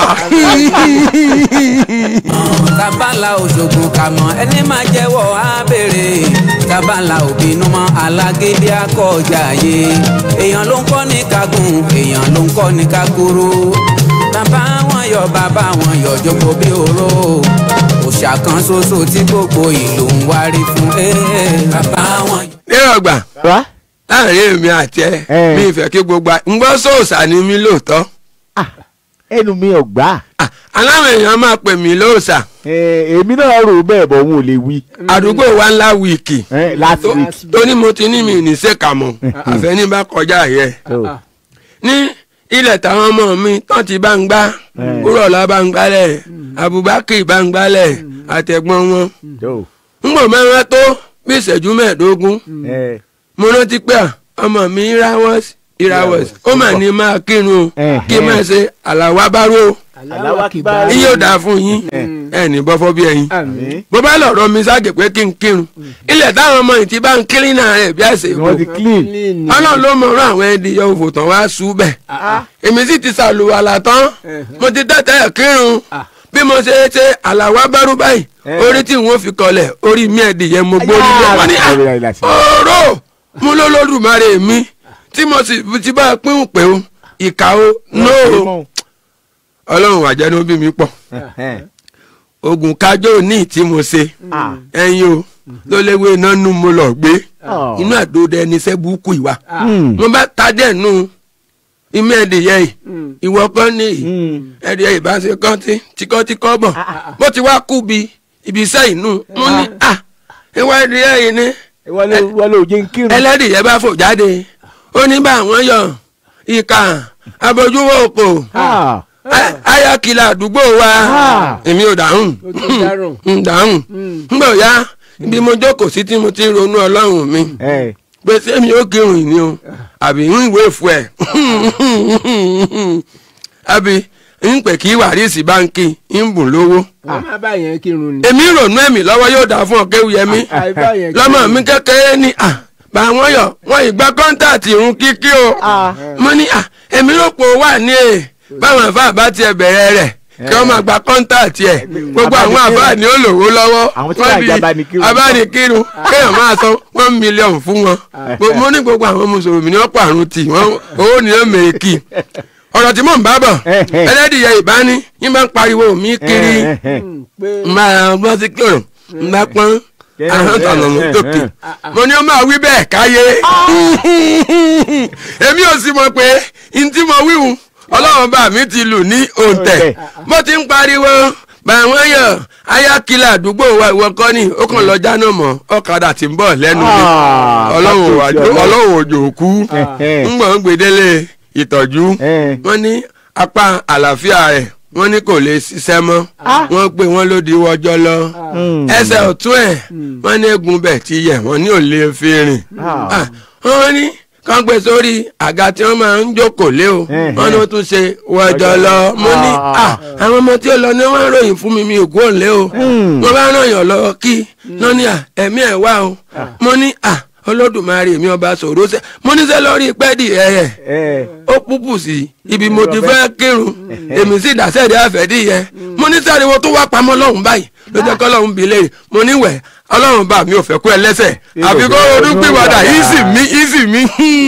tabala òṣogbo kàmọ́ ẹni máa jẹ́wọ́ á béèrè tabala òbínú mọ́ alágídí akọ̀ọ̀jà yé èèyàn ló ń kọ́ ní kagun èèyàn ló ń kọ́ ní kakuru bàbá wọn yọ bàbá wọn yọ jogbo bí oró òòṣà kan ṣoṣo tí gbogbo ìlú ń wárí fún bàbá wọn. nírọ̀ gbà láàrin èmi àti ẹ mi ìfẹ́ kí gbogbo ń gbọ́ sóòsà ni mí lóòótọ́. ẹnu mi ò gbà. aláwọ̀ èèyàn máa pè mí lóòsà. èmi náà rò bẹ́ẹ̀ bọ̀ òun ò lè wí. àdúgbò wa ńlá wíìkì. last week. tóní mo ti ní mi ní sèkàmọ́ àfẹ́ní bá kọjá yẹ. ní ilẹ̀ táwọn ọmọ mi tán ti bá ń gbá kúrọ̀lá bá ń gbálẹ̀ abubakar bá ń gbálẹ̀ àtẹ̀gbọ́n wọn. ń bọ̀ mẹ́rin tó bí ìṣẹ́jú mẹ́ẹ̀ẹ́dógún mo rántí pé ọmọ mi ìrawọ́s ìrawọ́s ó mà ní máa kírun o kí n máa ṣe àlàwà bárò iye ò dáa fún yín ẹ ní bọ́fọ́ bí ẹyin bó bá lọ̀rọ̀ mi ságè pé kí n kírun ilẹ̀ táwọn ọmọ yìí ti bá ń kírín náà rẹ̀ bí àṣẹ ìbò ọlọ́run ló mọ ọ̀rọ̀ àwọn ẹni yọ òfò tán wá sú bẹ̀ èmi sì ti ṣàlùwàlà tán mo ti tẹ́tẹ́ kírun bí mo ṣe ṣe àlàwà bárò báyìí orí tí n ó fi kọlẹ̀ orí mi ẹ̀dìyẹ mo gbórí lọ́wọ́ ní ọ̀rọ̀ mo lólódùmarè mi tí mo sì ti bá a pín pé o ìkà o no ọlọ́run àjẹnú bí mi pọ̀ oògùn kájọ ní tí mo ṣe ẹyin o ló léwé iná nù mo lọ gbé inú àdóde ẹni iṣẹ́ burúkú ìwà mo bá tajẹ̀ nù imú ẹ̀dìyẹ yìí ìwọ kan ní ẹ̀dìyẹ ìbáṣe kan tí tíkọ́tíkọ́ bọ̀ bó ti wá kú bi ibi iṣẹ́ inú mo ní à ìwọ ẹ̀dìyẹ yìí ni wọlé òjé ń kírun. ẹlẹ́dìyẹ bá fò jáde ó ní bá àwọn yọ ìka abojúwò òkò ayakila àdúgbò wa èmi ò dáhùn ń dáhùn ńgbà ó yá bí mo jókòó sí tí mo ti ń ronú ọlọ́run mi pé sẹ́mi ó kírun ìní o àbí ń ìwé ìfú ẹ̀ àbí ń pè kí wàrísì báńkì ń bùn lówó. wọ́n máa bá yẹn kírun ni. èmi rònú ẹ̀mí lọ́wọ́ yóò dáa fún ọ̀kẹ́wùyẹmí lọ́mọ mi kékeré ni bá wọn yọ wọn ìgbà kọ́ńtàtì irun kíkí o mo ní èmi rò pé ó wà ní è báwọn àfa bá tiẹ̀ bẹ̀rẹ̀ rẹ̀ kí wọ́n máa gba kọ́ńtàtì ẹ̀ gbogbo àwọn àfa ni ó lòwó lọ́wọ́ wọ́n bí abánikírun kéèyàn máa san one million fún wọn mo ní gbogbo àwọn mùsùlùmí ní wọ́n pààrùn tì wọ́n owó ni ó mèékì ọ̀rọ̀ tí mò ń bá bọ̀ ẹlẹ́dìyẹ ìbáni yín bá ń pariwo mi kiri n bá gbọ́ sí kúrò n bá pọ́n ahọ́n tọ̀nà mú tókè mo ní ó máa wí bẹ́ẹ̀ káyé èmi ò sì mọ̀ pé n tí mo wíwù ọlọ́run bá mi ti lù ní òǹtẹ̀ mo ti ń pariwo bàwọn yọ ayákìlá àdúgbò wa ìwọ kọ́ ni ó kàn lọ jáná mọ́ ọ̀kadà tí ń bọ̀ lẹ́nu mi ọlọ́run wà- ọlọ́run òjò kú ń gbọ̀n gbèdélé ìtọ́jú wọ́n ní apá àlàáfíà rẹ̀ wọ́n ní kò lè ṣiṣẹ́ mọ́ wọ́n pé wọ́n ló di wọ́jọ́ lọ ẹsẹ̀ ọ̀tún ẹ̀ wọ́n ní egun bẹ̀ ti yẹ̀ wọ́n ní ò lè fi rìn Ah, wọ́n ní kàn gbé sórí àga tí wọ́n máa ń jókòó lé o wọ́n ní ó tún ṣe wọ́jọ́ lọ mo ní ah, àwọn ọmọ tí ó lọ ní wọ́n ròyìn fún mi mi ò gbóhùn lé o wọ́n bá ràn yàn lọ kí wọ́n ní à ẹ̀mí ẹ̀ wá o mo ní à olódùmarè mi ọba sòrò sẹ mo ní sẹ lórí pẹ́ẹ́dì ẹ̀yẹ ó púpù sí ibi mo ti fẹ́ kírun èmi sì dàsẹ́ẹ̀dì àfẹ́dí yẹ mo ní sẹ́ẹ̀dì wo tó wá pamọ́ lọ́hùn báyìí ló jẹ́ kọ́ lọ́hùn bí léèrè mo ní wẹ̀ ọlọ́run bá mi ò fẹ́ kú ẹ lẹ́sẹ̀ àfi kó ọdún pìwàdà yìí sì mí yìí sì mí.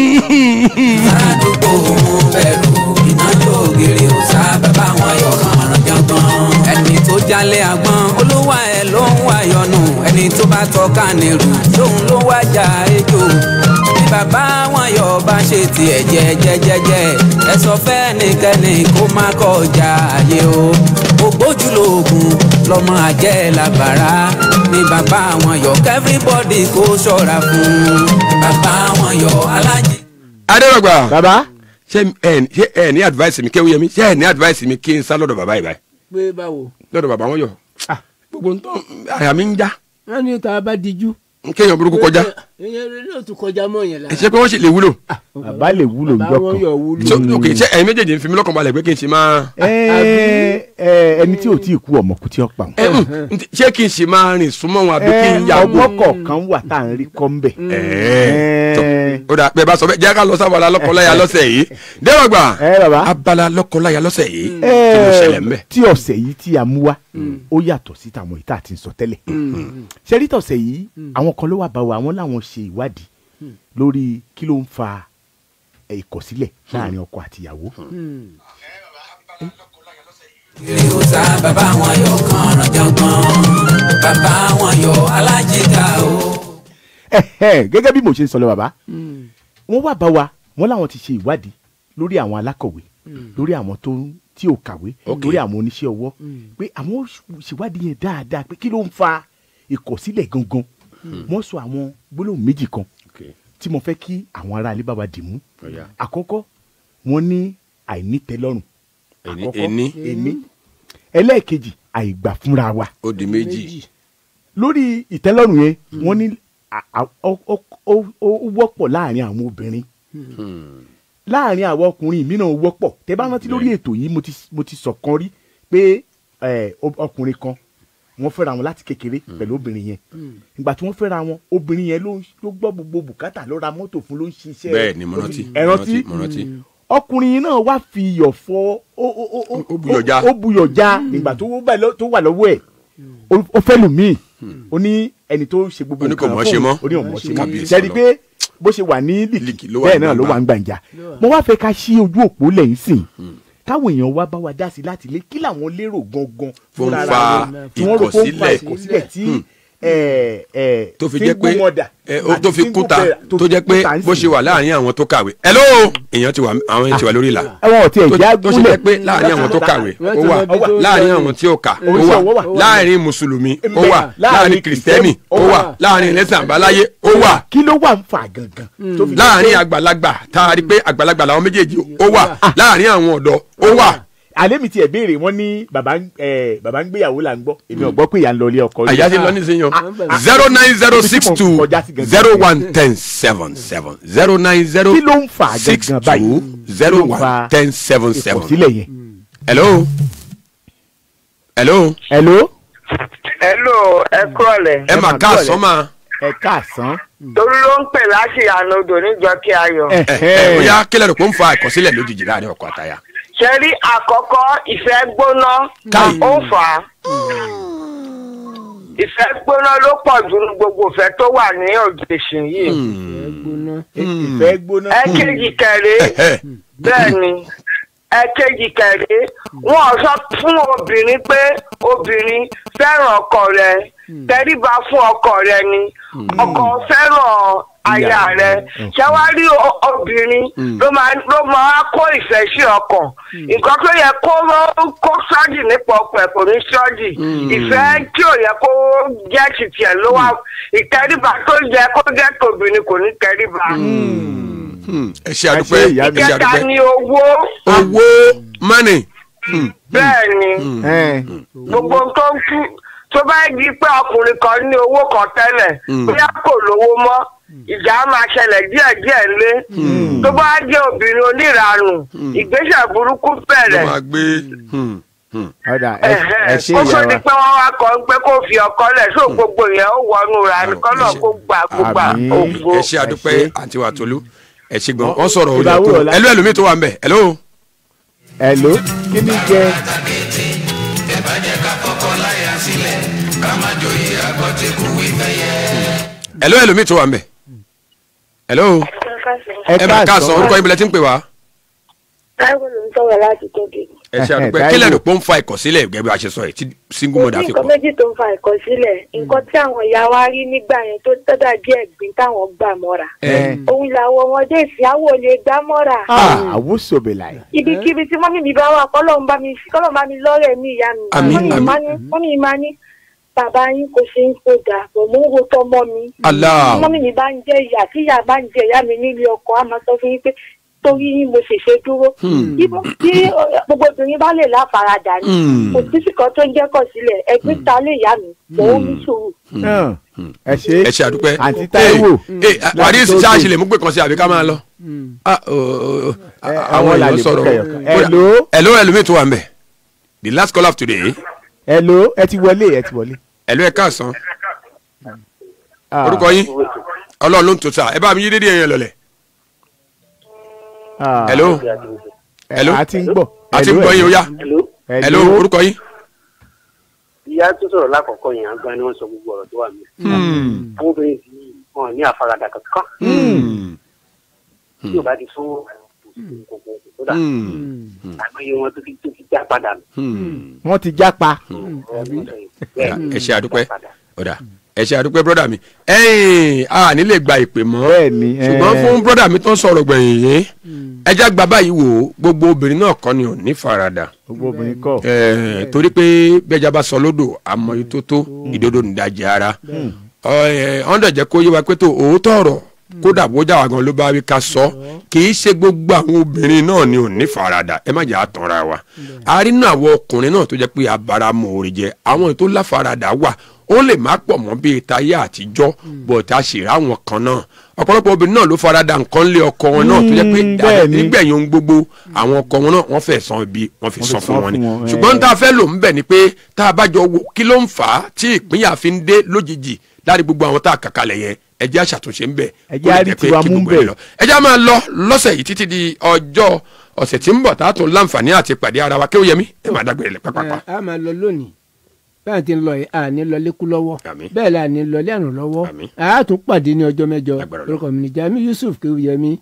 àdúgbò òun bẹ̀rù iná yóò gèrè ó sá bàbá wọn yọ kànràn jọgbọ́n. ẹni tó jalè àgbọn olúwa ẹ̀ ló ń wá yọnu ẹni tó bá tọ́ka nírú lóun ló wájà ejò. bí bàbá wọn yọ bá ṣe tiẹ̀ jẹ́jẹ́jẹ́jẹ́ ẹ sọ fẹ́nikẹ́ni kó má kọjá àyè o. ògbójúlógún lọmọ àjẹ́ làbàrá ní bàbá wọn yọ kẹ́fíríbọ́dì kó ṣọ́ra fún bàbá wọn yọ alájí. adérògbà bàbá ṣé ẹ ṣé ẹ ní advice mi kéwúyẹ mi ṣé ẹ ní advice mi kí n sá lọ́dọ̀ bàbá yìí báyìí pé báwo. lọ́dọ̀ bàbá wọn yọ gbogbo ń tán àyà mi ń já wọ́n ní tá a bá dijú. kéèyàn burúkú kọjá ìyẹn rẹ náà tún kọjá mọ́ yẹn la. ẹ ṣe pé wọ́n sì lè wúlò. bàbá lè wúlò bàbá njọ́ wọn kan. yọ wúlò. so ok ṣe ẹ̀yin méjèèjì ń fi mi lọ́kàn balẹ̀ pé kí n ṣe máa. Ẹ, ẹ, ẹni tí ò tí ì kú ọmọ kú tí ó pa wọn. ẹ, mm, ntí- ṣé kí n ṣe máa rìn súnmọ́ wọn àbí kí n yà ọmọ kọ̀ọ̀kan wà tá à ń rí kọ́ ń bẹ̀. ẹ̀ẹ́ ó dà pé bá sọ bẹ́ẹ̀ jẹ́ ká lọ sábàlá lọ́kọ̀ọ́láyà lọ́sẹ̀ yìí dẹ́rọ̀gbà ẹ bàbá. abala lọ́kọ̀ọ́láyà lọ́sẹ̀ yìí Ẹ, kí ló ṣẹlẹ̀ ń bẹ̀. tí ọ̀sẹ̀ yìí tí a mú wá ó yàtọ̀ sí tàwọn ìta àti sọ tẹ́lẹ̀ ṣẹ́rí tọ̀sẹ̀ yìí àwọn kan ló wà bá wa àwọn làwọn ṣe ìwádìí lórí kí ló ń fa ẹ̀, ìkọ̀sílẹ̀ láàrin ọkọ àtìyàwó. kiri ó sá bàbá wọn yọ kànràn jọgbọ́n bàbá wọn yọ alájíká o. Ẹ̀hẹ́, gẹ́gẹ́ bí mo ṣe ń sọ lọ bàbá wọ́n wà bá wa wọ́n làwọn ti ṣe ìwádìí lórí àwọn alákọ̀wé lórí àwọn tó ń- tí ò kàwé lórí àwọn oníṣẹ́ ọwọ́ pé àwọn ó ṣèwádìí yẹn dáadáa pé kí ló ń fa ìkọ̀sílẹ̀ gangan wọ́n sọ àwọn gbólóhùn méjì kan tí mo fẹ́ kí àwọn ará ilé bá wa dì mú àkọ́kọ́ wọ́n ní àìnítẹ́lọ́rùn Ẹni- àkọ́kọ́ ẹni. ẹni ẹlẹ́ẹ̀kejì àìgbà fúnra wa ó di méjì. lórí ìtẹ́lọ́rùn yẹn wọ́n ní à- à- ó ó- ó- ó wọ́pọ̀ láàrin àwọn obìnrin láàrin àwọn ọkùnrin mìíràn ó wọ́pọ̀ tẹ́ bá rántí lórí ètò yìí mo ti mo ti sọ kan rí pé ẹ, ọ- ọkùnrin kan wọ́n fẹ́ra wọn láti kékeré pẹ̀lú obìnrin yẹn ìgbà tí wọ́n fẹ́ra wọn obìnrin yẹn ló ń- ló gbọ́ gbogbo bùkátà ló ra mọ́tò fún ló ń ṣiṣẹ́ bẹ́ẹ̀ ni mo rántí ẹ rántí mo rántí. ọkùnrin yìí náà wá fi iyọ̀ fọ ó ó ó ó Ó buyọ̀ já. ó buyọ̀ já nígbà tó wà lọ- tó wà lọ́wọ́ ẹ̀ ó- ó fẹ́ lù míì ó ní ẹni tó ṣe gbogbo Ó ní kò nǹkan mọ̀ ṣe fún mọ́. òun, ó ní òun mọ̀ ṣe mọ́ Kábíyèsí sẹ́ni Ọlọ́run. pé bó ṣe wà ní líkì Líkì ló wà bẹ́ẹ̀ ní náà ló wà ń gbàǹjà mo wá fẹ́ ká ṣí ojú òpó lẹ́yìn sìn káwọn èèyàn wá bá wa dá sí láti lé kí làwọn lérò gangan Tó ń fúnra fa ara wọn tí wọ́n rò pé ó ń fa ìkọ̀sílẹ̀. ìkọ̀sílẹ̀ tí ẹ, ẹ, tó fi jẹ́ pé single mother ẹ, ó- tó àti fi single kúta parent tó jẹ́ pé kúta ń bó sìn. ṣe wà láàrin àwọn tó kàwé. hello èèyàn ti wà àwọn èèyàn ti wà lórí ìlà. ẹwọn ọtí tó ẹjẹ tó ṣe jẹ́ pé láàrin àwọn tó kàwé ó wà láàrin àwọn tí ó kà ó Oníṣẹ́ ọwọ́ wà wà. láàrin mùsùlùmí ó Ńbẹ. wà láàrin Láàrin kìrìsìtẹ́nì ó wà láàrin ẹlẹ́sìn àbáláyé ó wà kí ló wà ń fà gangan tó fi jẹ́ láàrin pé- àgbàlagbà tá a rí pé àgbàlagbà làwọn méjèèjì ó wà láàrin àwọn ọ̀dọ́ ó wà. alẹ́ mi tiẹ̀ béèrè wọ́n ní bàbá ń ẹ, bàbá ń gbéyàwó là ń gbọ́ èmi ò gbọ́ pé ìyá ń lọ ilé ọkọ rí. àyà ti lọ nísìnyàn ah, zero nine zero six ibi tí two mo kọjá sí gangan. zero one ten seven seven zero nine zero kí ló ń fà six gangan báyìí two zero Kí ló ń fa one ten seven seven. ìkọ̀sílẹ̀ yẹn. hello hello hello hello ẹ kúrọ̀lẹ́. ẹ mà ká àsọ́mà ẹ káàsán. torí ló ń pè láti ànodò níjọ kí a yọ. ẹ ẹ bóyá kílẹ̀ rẹ̀ kó ń fa ìkọ̀sílẹ̀ lójijì láàrin ọkọ àtaya. ṣe rí àkọ́kọ́ ìfẹ́ gbóná Káì. ó fà á. ìfẹ́ gbóná ló pọ̀ jù ní gbogbo ìfẹ́ tó wà ní òjèṣin yìí. ìfẹ́ gbóná. ẹ̀kejì kẹrẹ bẹ́ẹ̀ ni ẹ̀kejì kẹ̀lé wọn sọ fún obìnrin pé obìnrin fẹ́ràn ọkọ rẹ tẹríba fún ọkọ rẹ ni ọkọ fẹ́ràn aya rẹ ṣẹwárí o- obìnrin ló máa ló máa kó ìfẹ́ sí ọkàn nǹkan tó yẹ kó kó sọ́ọ̀dì nípa ọkọ ẹ̀ kò ní sọ́ọ̀dì ìfẹ́ tí ò yẹ kó jẹ́ títì ẹ̀ ló wà ìtẹríba tó yẹ kó jẹ́ tòbìnrin kò ní tẹríba. ẹ ṣe àdúpẹ́ ẹ ṣe ìkẹta àdúpẹ́ ni owó owó money. bẹ́ẹ̀ ni gbogbo tó ń kú tó bá di pé ọkùnrin kan ní owó kan tẹ́lẹ̀ bóyá kò lówó mọ́ ìjà á máa ṣẹlẹ̀ díẹ̀díẹ̀ lé tó bá jẹ́ obìnrin oníranù ìgbésẹ̀ burúkú ló bẹ̀rẹ̀ máa gbé. ọ̀dà ẹ ẹ ṣe ó tó ìyá di wa pé wọ́n wá kọ́ pé kó fi ọkọ lẹ̀ sóò gbogbo yẹn ó wọnú ra ní kọ́nà kó gbà kó gbà Àmín. ògbó. ẹ ṣe àdúpẹ́ àǹtí wa tolú ẹ ṣe gbọ́n wọ́n sọ̀rọ̀ Ìbá òye wúrọ̀ kúrò lá- ẹlú ẹlòmíì tó wà ń bẹ̀ ẹlò. hello kí ni jẹ ẹlò ẹlòmíì tó wà ń bẹ̀ ẹlò ẹ bá ká sọ orúkọ ibìlẹ̀ tí ń pè wá. táwọn ló ń sọ̀rọ̀ láti tóbi. ẹ ṣe àdúpẹ́ Táíwò. kí lẹ́nu pọ́ ń fa ìkọ̀sílẹ̀ gẹ́gẹ́ bí a ṣe sọ yìí tí single kò mother sí fi nǹkan pọ̀. méjì tó ń fa ìkọsílẹ̀ nǹkan tí àwọn ìyá wa rí nígbà yẹn tó tọ́jà díẹ̀ gbìn táwọn gbà mọ́ra. ẹ òun làwọn ọmọdé ìsìáwò lè gbá mọ́ra. àwùsọ bẹ̀là yìí. ibikíbi tí mọ́mí mi bá wà kọ́lọ́n bá mi kọ́lọ́n bá mi lọ́rẹ̀ mi ìyá mi. Àmín, Mọ́mì àmín. máa ní- mọ́mì mi máa ní bàbá yín kò ṣe ń sódà bò mú wo tọmọ mi. Allah. mọ́mì mi bá ń jẹ ìyá tí ìyá bá ń jẹ ìyá mi nílé ọkọ á máa sọ fún yín pé torí yín mo ṣèṣe dúró. Ibo tí ọ, gbogbo obìnrin bá lè láfaradà ni kò sí sìkan tó ń jẹ́ kọ̀ sílẹ̀ ẹgbẹ́ ta lè yá mi mò ń ní sùúrù. ẹ ṣe ẹ ṣe àdúpẹ́. àǹtí Táíwò ee àdìs láti ṣáàṣì Tógè. lè mú pé kan sí àbí ká máa lọ. Ah, oh, oh, oh. Ẹ, àwọn àwọn là èèyàn lè sọ̀rọ̀ mú kẹyọ̀kan. Kódà- Hello? hello ẹlòmíì tó wà ń bẹ̀ the last call of today hello ẹ ti wọlé ẹ ti wọlé. hello ẹ káàsán Ah, orúkọ yín ọlọ́run ló ń tó sá ẹ bá mi yí dédé yẹn lọlẹ̀ ah, hello ẹ, hello? a ti ń gbọ́. a ti ń gbọ́ yín o yá Hello. hello orúkọ yín. ìyá tó sọ̀rọ̀ lákọ̀ọ́kọ́ yẹn àgbà ni wọ́n sọ gbogbo ọ̀rọ̀ tó wà mí. àwọn obìnrin tí wọn ní àfaradà kankan tí ò bá ti fún gbogbo tó dà àgbáyé wọn tó ti tó ti já padà nù. wọ́n ti jápa. ẹ ṣe àdúpẹ́ ọ̀dà ẹ ṣe àdúpẹ́ brọ́dà mi ẹ̀yìn a nílè gba ìpè mọ́ bẹ́ẹ̀ni ṣùgbọ́n fún brọ́dà mi tó ń sọ̀rọ̀ gbẹ̀yìn yìí ẹja gba báyìí wò ó gbogbo obìnrin náà kọ́ ni ò ní farada gbogbo obìnrin kọ. Eh, torí pé bẹ́ẹ̀jà bá sọ lódò àmọ́ yìí tó tó ìdodo nìdajì ara ọ̀ndọ̀ jẹ́ kó yé wa pé tó òótọ́ ọ̀rọ̀ kódà bójà wa gan ló bá wí ká sọ kì í ṣe gbogbo àwọn obìnrin náà ni ò ní farada ẹ má jẹ́ àtànra wa a rí nínú àwọn ọkùnrin náà tó jẹ́ pé abáramọ̀ òrì jẹ àwọn ètò láfarada wà ó lè má pọ̀ mọ́ bíi táyé àtijọ́ bọ̀tà ṣèrà àwọn kan náà ọ̀pọ̀lọpọ̀ obìnrin náà ló farada nǹkan lé ọkọ wọn náà tó jẹ́ pé Mm, bẹ́ẹ̀ ni. nígbẹ̀yìn ohun gbogbo àwọn ọkọ wọn náà wọ́n fẹ́ san ibi wọ́n fi Wọ́n fi san fún san wọn ni fún wọn, ṣùgbọ́n eh. tá a fẹ́ lò ń bẹ̀ ni pé tá a bá jọ wo kí ló ń fà á tí ìpínyà fi ń dé lójijì láti gbogbo àwọn tá a kàkalẹ̀ yẹn ẹ jẹ́ àṣàtúnṣe ń bẹ̀ Ẹ jẹ́ á rí tiwa mú ẹ bẹ̀. lọ ẹ jẹ́ á máa lọ lọ́sẹ̀ yìí títí di ọjọ́ ọ̀sẹ̀ tí ń bọ̀ tá a tún láǹfààní àti pàdé ara wa kí ó yẹ mí ẹ máa dágbére lẹ pápápá. a máa lọ lónìí bẹ́ẹ̀ ti ń lọ yìí a ní lọ lékú lọ́wọ́ Àmín. bẹ́ẹ̀ la ní lọ lẹ́rùn lọ́wọ́ Àmín. a tún pàdé ní ọjọ́ mẹ́jọ Lágbára orúkọ mi ní Jamiu Yusuf Kéwúyẹmí.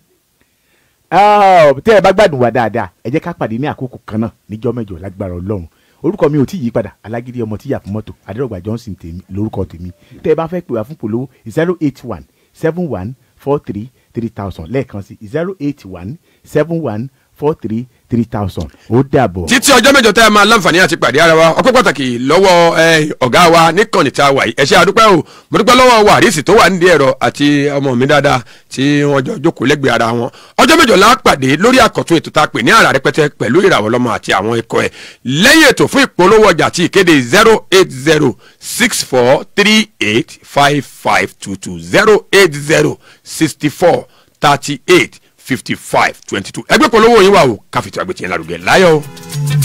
Ah, tẹ́ ẹ bá gbádùn wa dáadáa ẹ jẹ́ ká pàdé ní àkókò kan náà níjọ́ mẹ́jọ lágbára ọlọ́run orúkọ mi ò tí ì yí padà alágídí ọmọ tíyà fún mọ́tò adérògbà johnson tèmi lórúkọ tèmi tẹ́ ẹ bá fẹ́ pè wá fún polówó zero eight one seven one four three three thousand lẹ́ẹ̀kan sí zero eight one seven one four three three thousand ó dàbọ̀. títí ọjọ́ mẹ́jọ tá a máa láǹfààní àti pàdé ara wa ọpẹ́ pàtàkì lọ́wọ́ eh, ọ̀gá wa níkànnì tá a wà yìí ẹ ṣé àdúpẹ́ o mo dúpẹ́ lọ́wọ́ wàrísì tó wà nídìí ẹ̀rọ àti ọmọ mi dáadáa tí wọ́n jọ jókòó lẹ́gbẹ̀ẹ́ ara wọn ọjọ́ mẹ́jọ la pàdé lórí àkọ́tún ètò tá a pè ní àrà rẹpẹtẹ pẹ̀lú ìràwọ̀ lọ́mọ àti àwọn ikọ̀ ẹ̀ lẹ́yìn ètò fún ìpolówó ọjà àti ìkéde zero eight zero six four three eight five five two two zero eight zero sixty four thirty eight fifty five twenty two ẹgbẹ́ polówó yín wà o káfíntì àgbẹ̀tì yẹn lárugẹ láyọ̀ o.